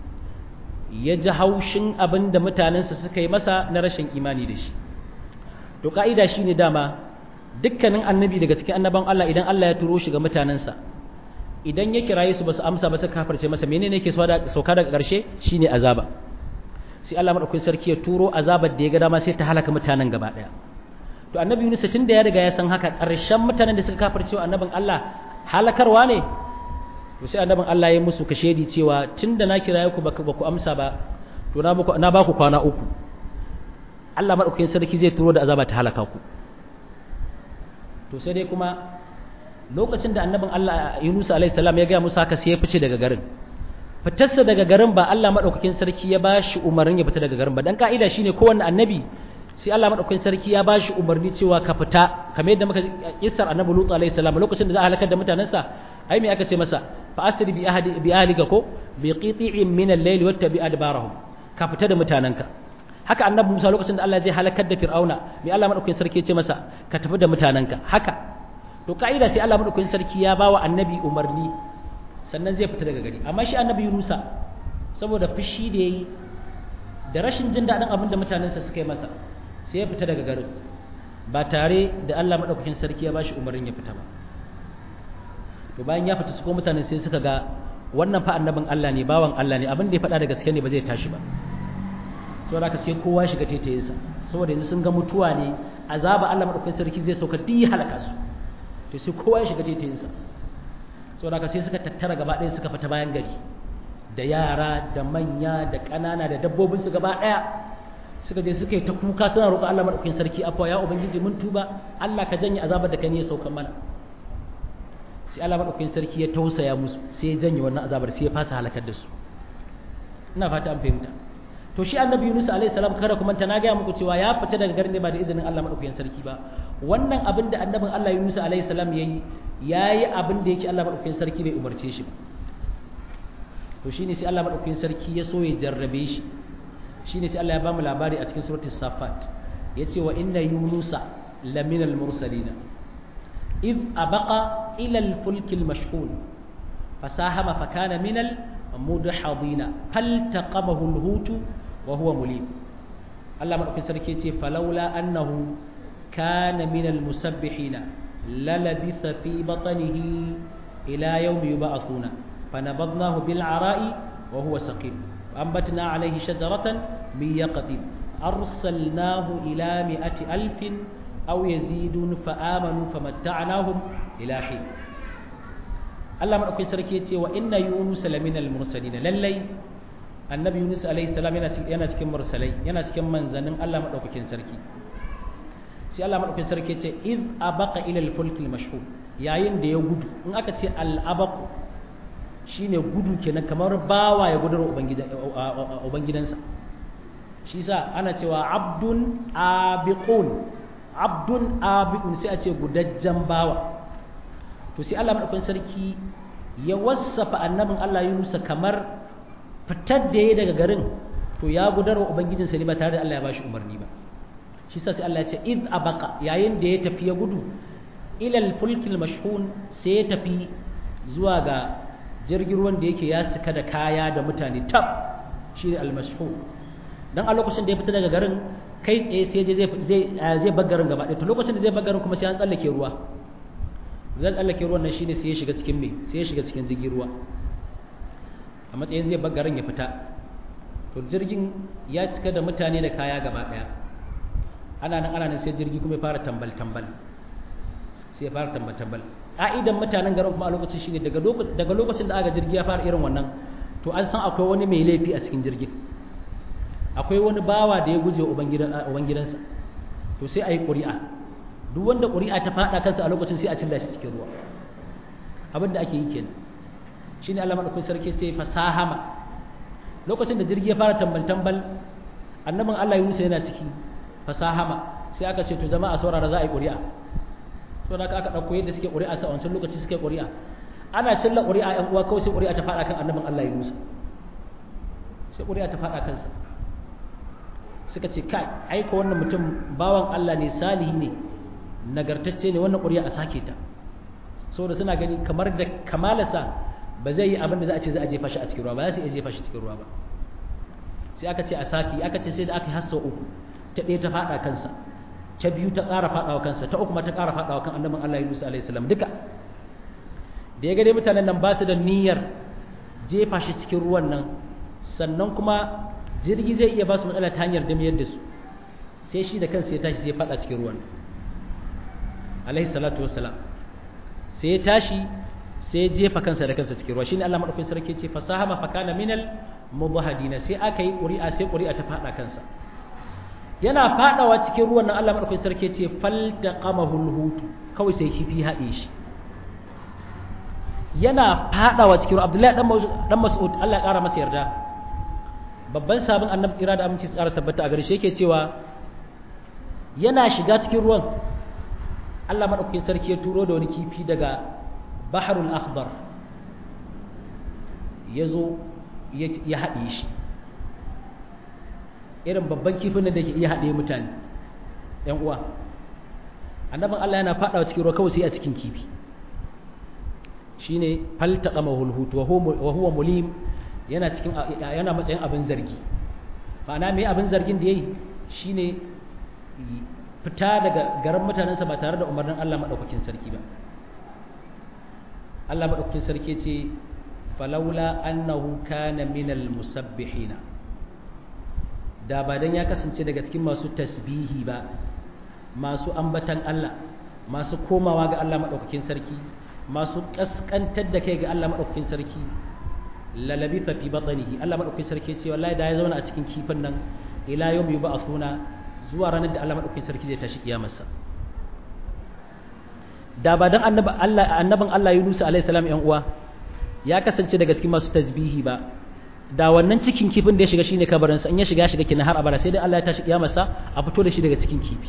ya ji haushin abin da mutanensa suka yi masa na rashin imani da shi to ka'ida shine dama dukkanin annabi daga cikin annaban Allah idan Allah ya turo shi ga mutanensa idan ya kiraye su ba su amsa ba su kafirce masa menene yake sauka daga ƙarshe shine azaba sai Allah madaukakin sarki ya turo azabar da ya ga dama sai ta halaka mutanen gaba daya to annabi Yunus tun da ya riga ya san haka ƙarshen mutanen da suka kafirce wa annabin Allah halakarwa ne to sai annabin Allah ya musu kashedi cewa tunda na kiraye ku ba ku amsa ba to na ba na ba ku kwana uku Allah madaukakin sarki zai turo da azaba ta halaka ku to sai dai kuma lokacin da annabin Allah Yunus alaihi salam ya ga musu haka sai ya fice daga garin fitarsa daga garin ba Allah madaukakin sarki ya bashi umarnin ya fita daga garin ba dan ka'ida shine kowanne annabi sai Allah madaukakin sarki ya bashi umarni cewa ka fita kamar yadda muka kissar annabi Lut alaihi salam lokacin da za a halakar da mutanensa ai me aka ce masa fa asri bi ahli bi ahlika ko bi qiti'in min al-layl wattabi adbarahum ka fita da mutanenka haka annabi Musa lokacin da Allah zai halakar da Fir'auna me Allah madaukakin sarki ya ce masa ka tafi da mutanenka haka to ka'ida sai Allah madaukakin sarki ya bawa annabi umarni sannan zai fita daga gari amma shi annabi Yunusa saboda fushi da yayi da rashin jin daɗin abin da mutanensa suka yi masa sai ya fita daga garin ba tare da Allah madaukakin sarki ya bashi umarnin ya fita ba to bayan ya fita su ko mutane sai suka ga wannan fa annabin Allah ne bawan Allah ne abin da ya faɗa da gaske ne ba zai tashi ba saboda haka sai kowa shiga taitayinsa saboda yanzu sun ga mutuwa ne azaba Allah madaukakin sarki zai sauka duk ya halaka su to sai kowa ya shiga taitayinsa saboda haka sai suka tattara gaba ɗaya suka fita bayan gari da yara da manya da ƙanana da dabbobin su gaba ɗaya suka je suka yi ta kuka suna roƙon Allah madaukakin sarki afwa ya ubangiji mun tuba Allah ka janye azabar da ka ne ya sauka mana sai Allah madaukakin sarki ya tausaya musu sai ya janye wannan azabar sai ya fasa halakar da su ina fata an fahimta to shi annabi Yunus alaihi salam kada kuma ta na ga muku cewa ya fita daga garin ne ba da izinin Allah madaukakin sarki ba wannan abin da annabin Allah Yunus alaihi salam yayi yayi abin da yake Allah madaukakin sarki bai umarce shi ba to shine sai Allah madaukakin sarki ya so ya jarrabe shi shine sai Allah ya bamu labari a cikin suratul safat yace wa inna yunusa laminal mursalin إذ أبق إلى الفلك المشحون فساهم فكان من المدحضين فالتقمه الهوت وهو مليم الله من أكثر كيتي فلولا أنه كان من المسبحين للبث في بطنه إلى يوم يبعثون fanabadnahu bil ara'i wa huwa saqim ambatna alayhi shajaratan min yaqtin arsalnahu ila mi'ati alfin aw yazidun fa amanu famatta'nahum ila hin Allah madaukakin sarki yace wa inna yunus laminal mursalin lallai annabi yunus alaihi salam yana cikin mursalai yana cikin manzanin Allah madaukakin sarki sai Allah madaukakin sarki ce iz abaqa ila al-fulk al-mashhur yayin da ya gudu in aka ce al-abaq shine gudu kenan kamar bawa ya gudar ubangidansa shi yasa ana cewa abdun abiqun abdun abiqun sai a ce gudajjan bawa to sai Allah madaukakin sarki ya wassafa annabin Allah Yunus kamar fitar da ya daga garin to ya gudar wa ubangijinsa ne ba tare da Allah ya bashi umarni ba shi sa sai Allah ya ce id abaka yayin da ya tafi ya gudu ilal fulkil mashhun sai ya tafi zuwa ga jirgin ruwan da yake ya cika da kaya da mutane tab shi ne al-mashhun dan a lokacin da ya fita daga garin kai tsaye sai je zai zai bar garin gaba ɗaya to lokacin da zai bar garin kuma sai an tsallake ruwa zan tsallake ruwan nan shine sai ya shiga cikin me sai ya shiga cikin jirgin ruwa a matsayin zai bar garin ya fita to jirgin ya cika da mutane da kaya gaba ɗaya ana nan ana nan sai jirgi kuma ya fara tambal tambal sai ya fara tambal tambal ka'idan mutanen garin kuma a lokacin shine daga daga lokacin da aka jirgi ya fara irin wannan to an san akwai wani mai laifi a cikin jirgin akwai wani bawa da ya guje wa ubangidansa to sai a yi ƙuri'a duk wanda ƙuri'a ta faɗa kansa a lokacin sai a cilla shi cikin ruwa abin da ake yi kenan shine Allah madaukakin sarki ce fasahama lokacin da jirgi ya fara tambal tambal annabin Allah Yunus yana ciki fasahama sai aka ce to jama'a saurara za a yi ƙuri'a so da aka ɗauko yadda suke ƙuri'a sa wancan lokaci suke ƙuri'a ana cilla ƙuri'a ƴan uwa kawai sai ƙuri'a ta faɗa kan annabin Allah Yunus sai ƙuri'a ta faɗa kansa suka ce kai aika wannan mutum bawan Allah ne salihi ne nagartacce ne wannan ƙuri'a a sake ta saboda suna gani kamar da kamalarsa ba zai yi abin da za a ce za a jefa shi a cikin ruwa ba za su iya jefa shi cikin ruwa ba sai aka ce a sake aka ce sai da aka yi hassa uku ta ɗaya ta faɗa kansa ta biyu ta ƙara faɗawa kansa ta uku ma ta ƙara faɗawa kan annabin Allah Yunus alaihi salam duka da ya ga dai mutanen nan ba su da niyyar jefa shi cikin ruwan nan sannan kuma jirgi zai iya ba su matsala ta hanyar damiyar da su sai shi da kansa ya tashi sai ya faɗa cikin ruwan alaihi salatu wassalam sai ya tashi sai ya jefa kansa da kansa cikin ruwa shine Allah madaukakin sarki ce fasahama fa kana minal mudahadina sai aka yi ƙuri'a sai ƙuri'a ta faɗa kansa yana faɗawa cikin ruwan nan Allah madaukakin sarki ce faltaqamahu alhutu kawai sai kifi haɗe shi yana faɗawa cikin ruwa Abdullahi dan Mas'ud Allah ya ƙara masa yarda babban sabon annabi tsira da aminci tsara tabbata a gare shi yake cewa yana shiga cikin ruwan Allah madaukakin sarki ya turo da wani kifi daga baharul akhbar ya zo ya haɗe shi irin babban kifin da ke iya haɗe mutane ‘yan uwa annabin Allah yana faɗawa cikin ruwa kawai sai a cikin kifi shi ne faltaƙa mahulhutu wa huwa mulim yana cikin yana matsayin abin zargi ma'ana mai abin zargin da ya yi shi ne fita daga garin mutanensa ba tare da umarnin Allah maɗaukakin sarki ba Allah maɗaukakin sarki ce falaula annahu kana minal musabbihina da ba dan ya kasance daga cikin masu tasbihi ba masu ambatan Allah masu komawa ga Allah maɗaukakin sarki masu kaskantar da kai ga Allah maɗaukakin sarki lalabi fa fi batnihi Allah maɗaukakin sarki ce wallahi da ya zauna a cikin kifin nan ila yawm yub'athuna zuwa ranar da Allah maɗaukakin sarki zai tashi kiyamarsa da ba dan annabin Allah Yunus alaihi salam yan uwa ya kasance daga cikin masu tasbihi ba da wannan cikin kifin da ya shiga shine kabarin sa in ya shiga shiga kina har abada sai dai Allah ya tashi kiyamarsa a fito da shi daga cikin kifi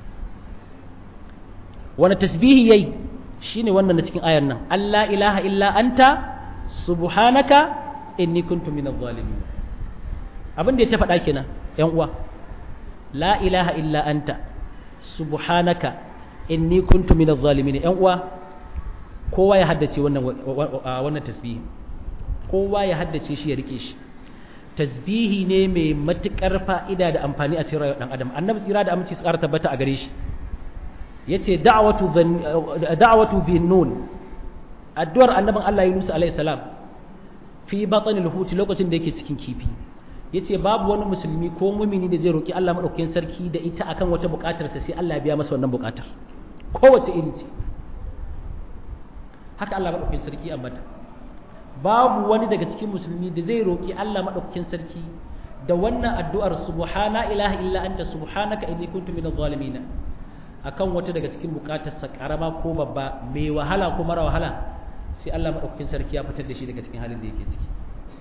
wani tasbihi yayi shine wannan na cikin ayar nan Allah ilaha illa anta subhanaka inni kuntu minadh zalimin abin da ya ta faɗa kenan yan uwa la ilaha illa anta subhanaka inni kuntu minadh zalimin yan uwa kowa ya haddace wannan wannan tasbihi kowa ya haddace shi ya rike shi tasbihi ne mai matukar fa'ida da amfani a cikin rayuwar dan adam annabi tsira da aminci tsara tabbata a gare shi yace da'watu da'watu bin nun addu'ar annabin Allah Yunus alaihi salam fi batnil huti lokacin da yake cikin kifi yace babu wani musulmi ko mumini da zai roki Allah madaukakin sarki da ita akan wata buƙatar ta sai Allah ya biya masa wannan buƙatar kowace iri ce haka Allah madaukakin sarki ambata babu wani daga cikin musulmi da zai roki Allah madaukakin sarki da wannan addu'ar subhana ilaha illa anta subhanaka inni kuntu minadh zalimin akan wata daga cikin bukatarsa karama ko babba mai wahala ko mara wahala sai Allah madaukakin sarki ya fitar da shi daga cikin halin da yake ciki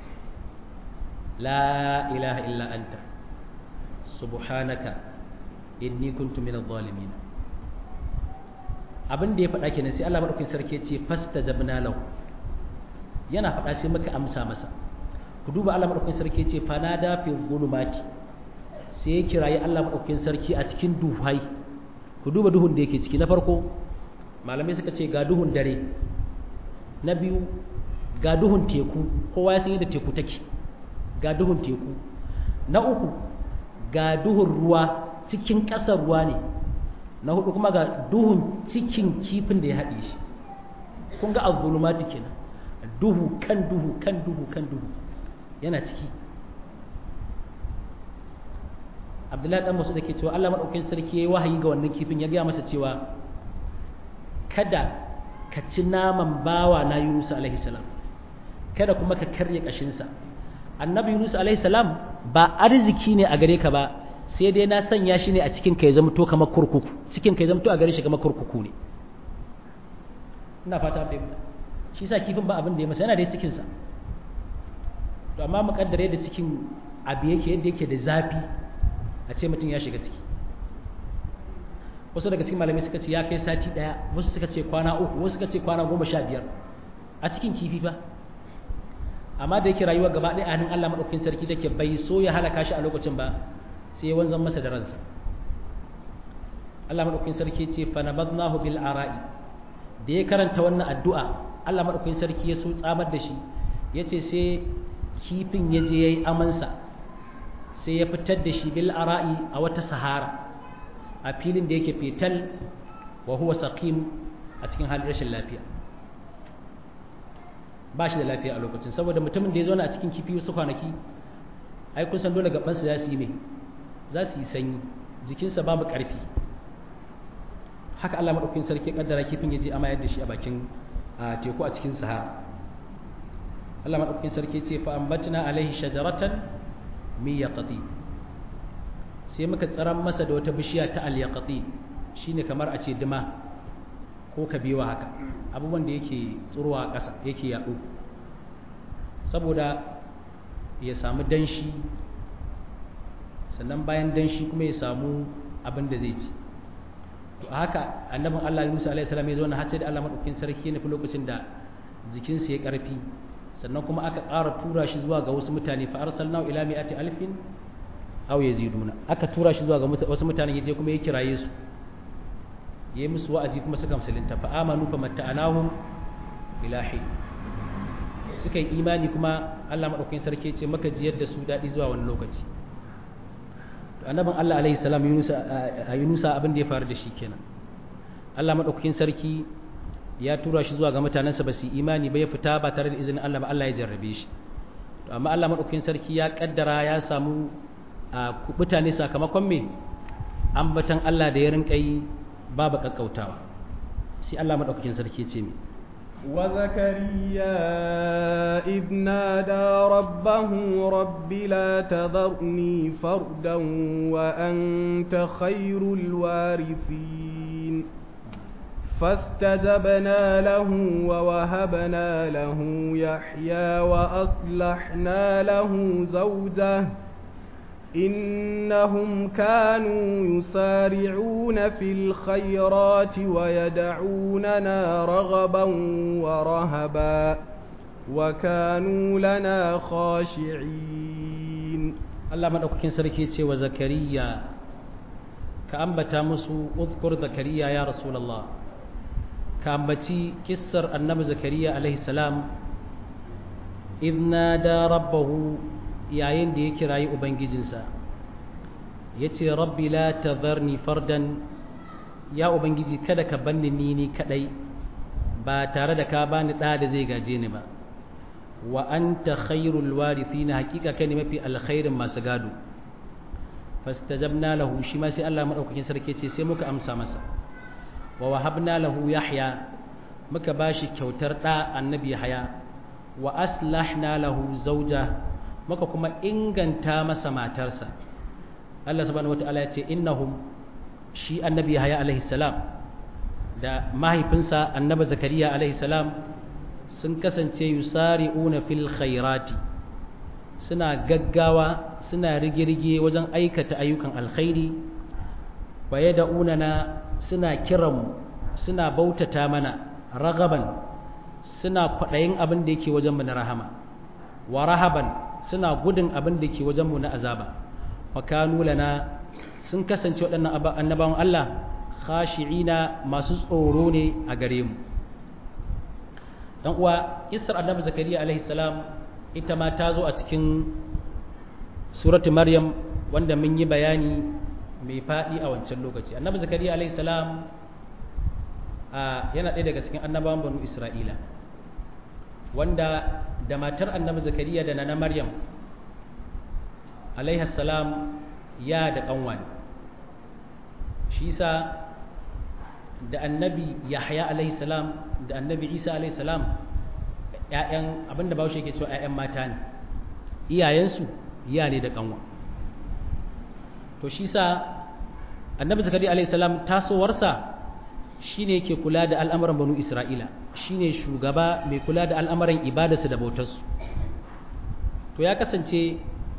la ilaha illa anta subhanaka inni kuntu minadh zalimin abin da ya faɗa kenan sai Allah madaukakin sarki ya ce fastajabna lahu yana faɗa sai muka amsa masa ku duba Allah madaukakin sarki ya ce fanada fi zulumati sai ya kirayi Allah madaukakin sarki a cikin duhai ku duba duhun da yake ciki na farko malamai suka ce ga duhun dare na biyu ga duhun teku kowa ya san yadda teku take ga duhun teku na uku ga duhun ruwa cikin ƙasar ruwa ne na hudu kuma ga duhun cikin kifin da ya haɗe shi kun ga azulumati kenan duhu kan duhu kan duhu kan duhu yana ciki abdullahi dan masu da ke cewa Allah maɗaukin sarki ya yi wahayi ga wannan kifin ya gaya masa cewa kada ka ci naman bawa na Yunus alaihi salam kada kuma ka karya kashinsa annabi Yunus alaihi salam ba arziki ne a gare ka ba sai dai na sanya shi ne a cikin ka ya zama to kamar kurkuku cikin ka ya zama to a gare shi kamar kurkuku ne ina fata bai shi sa kifin ba abin da ya masa yana da cikin sa to amma mukaddare da cikin abu yake yadda yake da zafi a ce mutum ya shiga ciki wasu daga cikin malamai suka ce ya kai sati daya wasu suka ce kwana uku wasu suka ce kwana goma sha biyar a cikin kifi ba amma da yake rayuwa gaba ɗaya a hannun Allah maɗaukakin sarki take bai so ya halaka shi a lokacin ba sai ya wanzan masa da ransa Allah maɗaukakin sarki ce fa nabadnahu bil ara'i da ya karanta wannan addu'a Allah maɗaukakin sarki ya so tsamar da shi yace sai kifin ya je yayi amansa sai ya fitar da shi bil ara'i a wata sahara a filin da yake fetal wa huwa saqim a cikin halin rashin lafiya ba shi da lafiya a lokacin saboda mutumin da ya zauna a cikin kifi wasu kwanaki ai kun san dole gabansa za su yi mai za su yi sanyi jikinsa babu ƙarfi haka Allah maɗaukakin sarki kaddara kifin ya je amayar da shi a bakin teku a cikin sahara Allah maɗaukakin sarki ce fa ambatna alaihi shajaratan min yaqati sai muka tsaran masa da wata bishiya ta al-yaqati shine kamar a ce dima ko kabewa haka abubuwan da yake tsurowa a ƙasa yake yaɗo saboda ya samu danshi sannan bayan danshi kuma ya samu abin da zai ci to a haka annabin Allah Musa alaihi salam ya zauna har sai da Allah madaukakin sarki ne fi lokacin da jikinsa ya karfi sannan kuma aka ƙara tura shi zuwa ga wasu mutane fa arsalnahu ila mi'ati alfin aw yaziduna aka tura shi zuwa ga wasu mutane yaje kuma ya kiraye su yayi musu wa'azi kuma suka musulunta fa amanu fa matta'anahum ila hin suka yi imani kuma Allah madaukakin sarki ya ce maka jiyar da su dadi zuwa wani lokaci to annabin Allah alaihi salam Yunusa Yunusa abin da ya faru da shi kenan Allah madaukakin sarki ya tura shi zuwa ga mutanensa ba su imani ba ya fita ba tare da izinin Allah ba Allah ya jarrabe shi to amma Allah madaukakin sarki ya kaddara ya samu mutane sakamakon me ambatan Allah da ya rinka yi babu kakkautawa sai Allah madaukakin sarki ya ce me وزكريا إذ نادى ربه رب لا تذرني فردا وأنت خير الوارثين فاستجبنا له ووهبنا له يحيى وأصلحنا له زوجه إنهم كانوا يسارعون في الخيرات ويدعوننا رغبا ورهبا وكانوا لنا خاشعين الله ما دوكين سركي وزكريا كأنبتا مسو اذكر زكريا يا رسول الله كأنبتي كسر النبي زكريا عليه السلام إذ نادى ربه yayin da ya kirayi ubangijinsa ya ce rabbi la tazarni fardan ya ubangiji kada ka banni ni ni kadai ba tare da ka bani ɗa da zai gaje ni ba wa anta khairul warithina hakika kai ne mafi alkhairin masu gado fastajabna lahu shi ma sai Allah madaukakin sarki ce sai muka amsa masa wa wahabna lahu yahya muka bashi kyautar da annabi yahya wa aslahna lahu zawja muka kuma inganta masa matarsa Allah subhanahu wataala ya ce innahum shi annabi yahya alaihi salam da mahaifinsa annabi zakariya alaihi salam sun kasance yusari'una fil khairati suna gaggawa suna rigirge wajen aikata ayyukan alkhairi wa yad'unana suna kiran suna bautata mana ragaban suna kwaɗayin abin da yake wajen mu na rahama wa rahaban suna gudun abin da yake wajen mu na azaba wa kanu lana sun kasance waɗannan annabawan Allah khashi'ina masu tsoro ne a gare mu dan uwa kissar annabi zakariya alaihi salam ita ma ta zo a cikin suratu maryam wanda mun yi bayani mai faɗi a wancan lokaci annabi zakariya alaihi salam yana ɗaya daga cikin annabawan banu isra'ila wanda da matar annabi zakariya da nana maryam alaihi salam ya da ƙanwa shi sa da annabi yahya alaihi salam da annabi isa alaihi salam ƴaƴan abinda bawo yake cewa ƴaƴan mata ne iyayensu iya ne da kanwa to shi sa annabi zakari alaihi salam tasowarsa shine yake kula da al'amuran banu isra'ila shine shugaba mai kula da al'amuran ibadarsu da bautarsu to ya kasance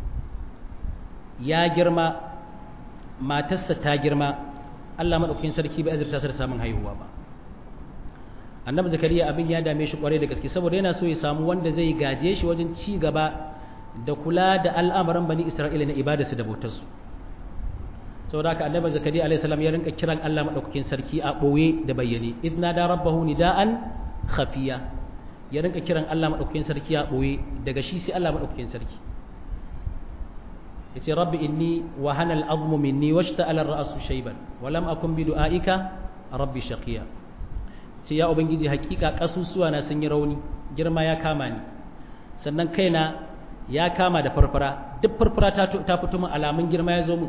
ya girma matarsa ta girma Allah maɗaukakin sarki bai azurta sa da samun haihuwa ba annabi zakariya abin ya dame shi kwarai da gaske saboda yana so ya samu wanda zai gaje shi wajen ci gaba da kula da al'amuran bani isra'ila na ibadarsu da bautarsu saboda haka annabi zakariya alaihi salam ya rinka kiran Allah maɗaukakin sarki a ɓoye da bayyane idna da rabbahu nida'an khafiya ya rinka kiran Allah maɗaukakin sarki a ɓoye daga shi sai Allah maɗaukakin sarki yace rabbi inni wa hanal azmu minni washta'ala ar-ra'su shayban wa lam akun bi du'aika rabbi shaqiya ce ya ubangiji hakika kasusuwa na sun yi rauni girma ya kama ni sannan kaina ya kama da farfara duk farfara ta ta fito min alamun girma ya zo min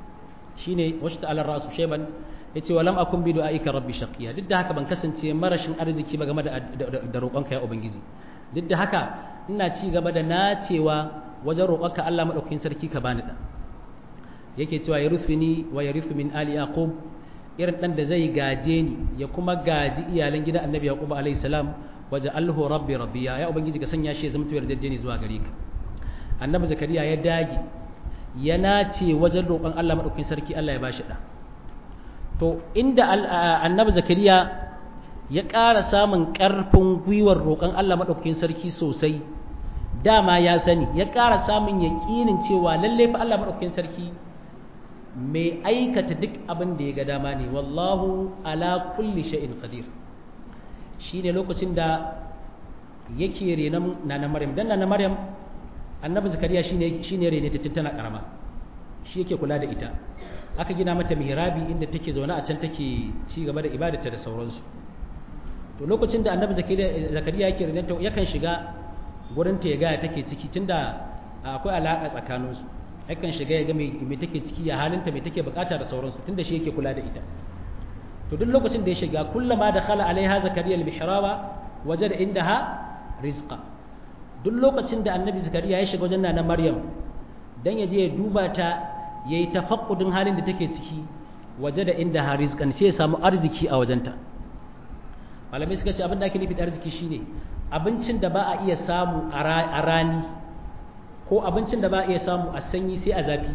shine washta'ala ar-ra'su shayban yace wa lam akun bi du'aika rabbi shaqiya duk da haka ban kasance marashin arziki ba game da da roƙonka ya ubangiji duk da haka ina ci gaba da nacewa wajen roƙonka Allah maɗaukakin sarki ka bani ɗan yake cewa ya rufe ni wa ya rufe min ali yaqub irin ɗan da zai gaje ni ya kuma gaji iyalan gidan annabi yaqub alayhi salam waje alhu rabbi rabbiya ya ubangiji ka sanya shi ya zama tuyar jajjeni zuwa gare ka annabi zakariya ya dage ya nace wajen roƙon Allah maɗaukakin sarki Allah ya bashi ɗa to inda annabi zakariya ya ƙara samun ƙarfin gwiwar roƙon Allah maɗaukakin sarki sosai dama ya sani ya ƙara samun yaƙinin cewa lallai fa Allah maɗaukakin sarki mai aikata duk abin da ya ga dama ne wallahu ala kulli sha'in qadir shine lokacin da yake renon nana maryam dan nana maryam annabi zakariya shine shine rene ta tana karama shi yake kula da ita aka gina mata mihrabi inda take zaune a can take ci gaba da ibadarta da sauransu to lokacin da annabi zakariya yake renenta yakan shiga gurin ta ya gaya take ciki tunda akwai alaƙa tsakaninsu yakan shiga ya ga me take ciki ya halinta me take bukata da sauransu tunda shi yake kula da ita to duk lokacin da ya shiga kullama da khala alaiha zakariya al-mihraba wajada indaha rizqa duk lokacin da annabi zakariya ya shiga wajen nana maryam dan ya je ya duba ta yayi tafaqqudin halin da take ciki wajada indaha rizqan sai ya samu arziki a wajenta malamai suka ce abin da ake nufi da arziki shine abincin da ba a iya samu a rani ko abincin da ba a iya samu a sanyi sai a zafi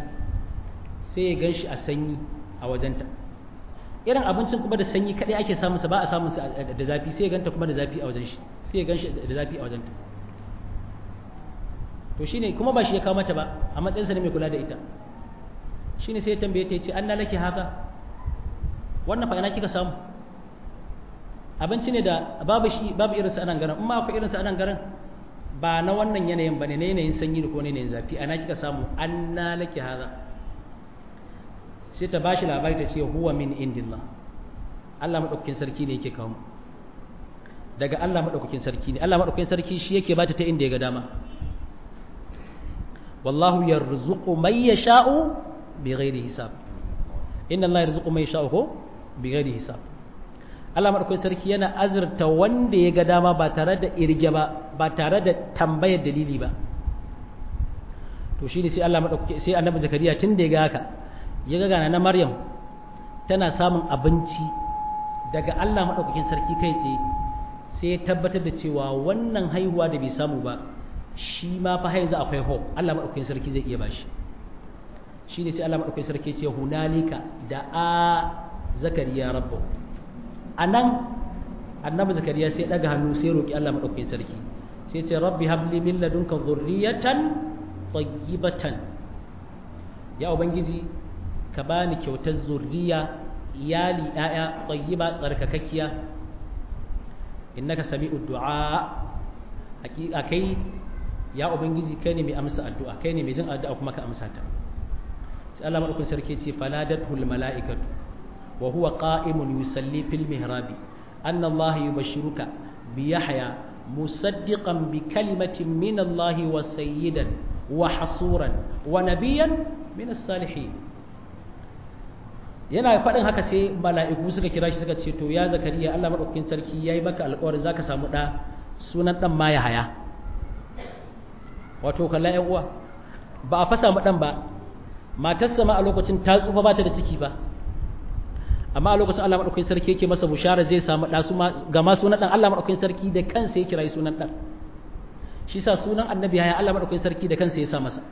sai ya gan shi a sanyi a wajenta irin abincin kuma da sanyi kadai ake samunsa ba a samunsa da zafi sai ya ganta kuma da zafi a wajen shi sai ya gan shi da zafi a wajenta to shine kuma ba shi ya kawo mata ba a matsayinsa ne mai kula da ita shine sai ya tambaye ta ya ce an na laki haka wannan fa ina kika samu abinci ne da babu shi babu irinsa a nan garin in ma akwai irinsa a nan garin ba na wannan yanayin ba ne na yanayin sanyi da ko yanayin zafi ana kika samu an na laki haza sai ta bashi labari ta ce huwa min indillah Allah madaukakin sarki ne yake kawo daga Allah madaukakin sarki ne Allah madaukakin sarki shi yake bata ta inda ya ga dama wallahu yarzuqu man yasha'u bighairi hisab inna Allah yarzuqu man yasha'u ko bighairi hisab Allah madaukakin sarki yana azurta wanda ya ga dama ba tare da irge ba ba tare da tambayar dalili ba to shine sai Allah madaukaki sai Annabi Zakariya tun da ya ga haka ya ga gana na Maryam tana samun abinci daga Allah madaukakin sarki kai tsaye sai ya tabbatar da cewa wannan haihuwa da bai samu ba shi ma fa haizu akwai hope Allah madaukakin sarki zai iya bashi shine sai Allah madaukakin sarki ce hunalika da a zakariya rabbu anan annabi zakariya sai daga hannu sai roki Allah madaukakin sarki sai ce rabbi habli min ladunka dhurriyatan tayyibatan ya ubangiji ka bani kyautar zurriya iyali ɗaya tayyiba tsarkakakkiya innaka sami'ud du'a hakika kai ya ubangiji kai ne mai amsa addu'a kai ne mai jin addu'a kuma ka amsa ta sai Allah madaukakin sarki ce faladatul mala'ikatu wa huwa qa'imun yusalli fil mihrabi anna Allah yubashshiruka bi Yahya musaddiqan bi kalimatin min Allah wa sayyidan wa hasuran wa nabiyyan min as-salihin yana faɗin haka sai mala'iku suka kira shi suka ce to ya zakariya Allah madaukakin sarki yayi maka alƙawarin zaka samu da sunan dan ma ya haya wato kalla ƴan uwa ba a fasa mu dan ba matarsa ma a lokacin ta tsufa ba ta da ciki ba amma a lokacin Allah madaukakin sarki yake masa bushara zai samu da su ga ma sunan dan Allah madaukakin sarki da kansa ya kira sunan dan shi sa sunan annabi ya Allah madaukakin sarki da kansa ya sa masa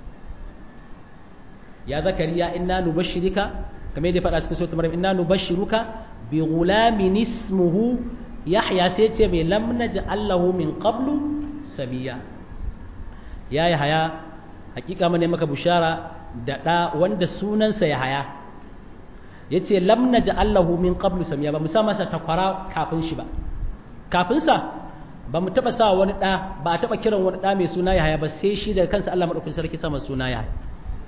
ya zakariya inna nubashshirika kamar yadda faɗa cikin suratul maryam inna nubashshiruka bi ghulamin ismuhu yahya sai ce mai lam naj'al lahu min qablu sabiya ya yahaya hakika mun ne maka bushara da da wanda sunansa yahaya yace lam naj'al lahu min qablu samiya ba mu sa masa takwara kafin shi ba kafin sa ba mu taba sa wani da ba a taba kiran wani da mai suna yahaya ba sai shi da kansa Allah madaukakin sarki sa masa suna yahaya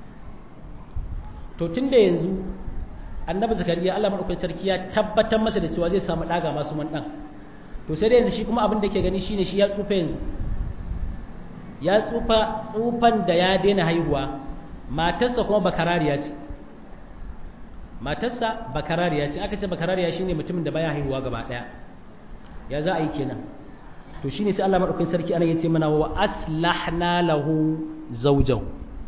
to tunda yanzu annabi zakariya Allah madaukakin sarki ya tabbatar masa da cewa zai samu daga masu man dan to sai dai yanzu shi kuma abin da yake gani shine shi ya tsufa yanzu ya tsufa tsufan da ya daina haihuwa matarsa kuma bakarariya ce matarsa bakarariya ce aka ce bakarariya shine mutumin da baya haihuwa gaba daya ya za a yi kenan to shine sai Allah madaukakin sarki anan yace mana wa aslahna lahu zawjahu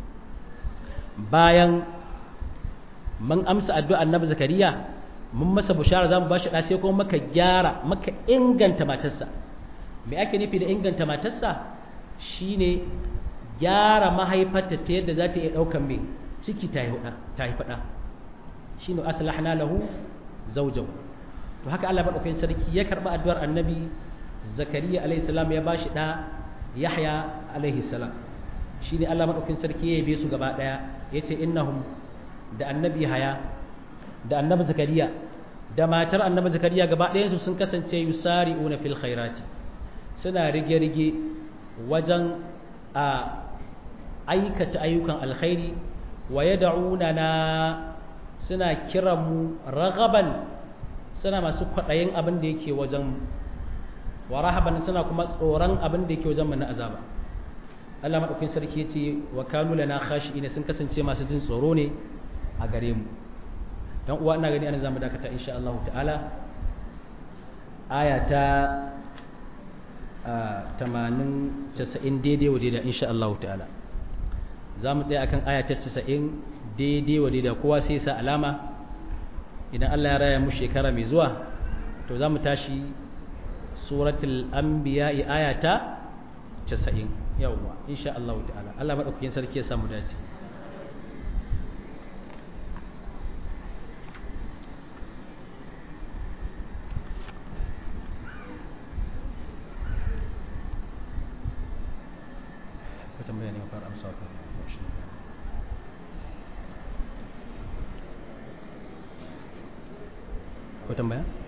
bayan mun amsa addu'ar annabi zakariya mun masa bushara zamu bashi da sai kuma maka gyara maka inganta matarsa me ake nufi da inganta matarsa shine gyara mahaifarta ta yadda za ta iya daukan me ciki ta yi ta yi fada shine aslahna lahu zawjahu to haka Allah madaukakin sarki ya karba addu'ar annabi zakariya alaihi salam ya bashi da yahya alaihi salam shine Allah madaukakin sarki ya yabe su gaba daya yace innahum da annabi haya da annabi zakariya da matar annabi zakariya gaba ɗayansu sun kasance yusari'una fil khairati suna rige-rige wajen a aikata ayyukan alkhairi wa yad'una na suna kiran mu ragaban suna masu kwaɗayin abin da yake wajen wa rahaban suna kuma tsoron abin da yake wajen mu na azaba Allah madaukakin sarki yace wa kanu lana khashi'ina sun kasance masu jin tsoro ne a gare mu dan uwa ina gani ana zamu dakata insha Allah ta'ala aya ta 80 90 daidai wa daidai insha Allah ta'ala zamu tsaya akan aya ta 90 daidai wa daidai kowa sai sa alama idan Allah ya raya mu shekara mai zuwa to zamu tashi suratul anbiya aya ta 90 yawwa insha Allah ta'ala Allah madaukakin sarki ya samu dace tambaya ne fara amsa ka ko tambaya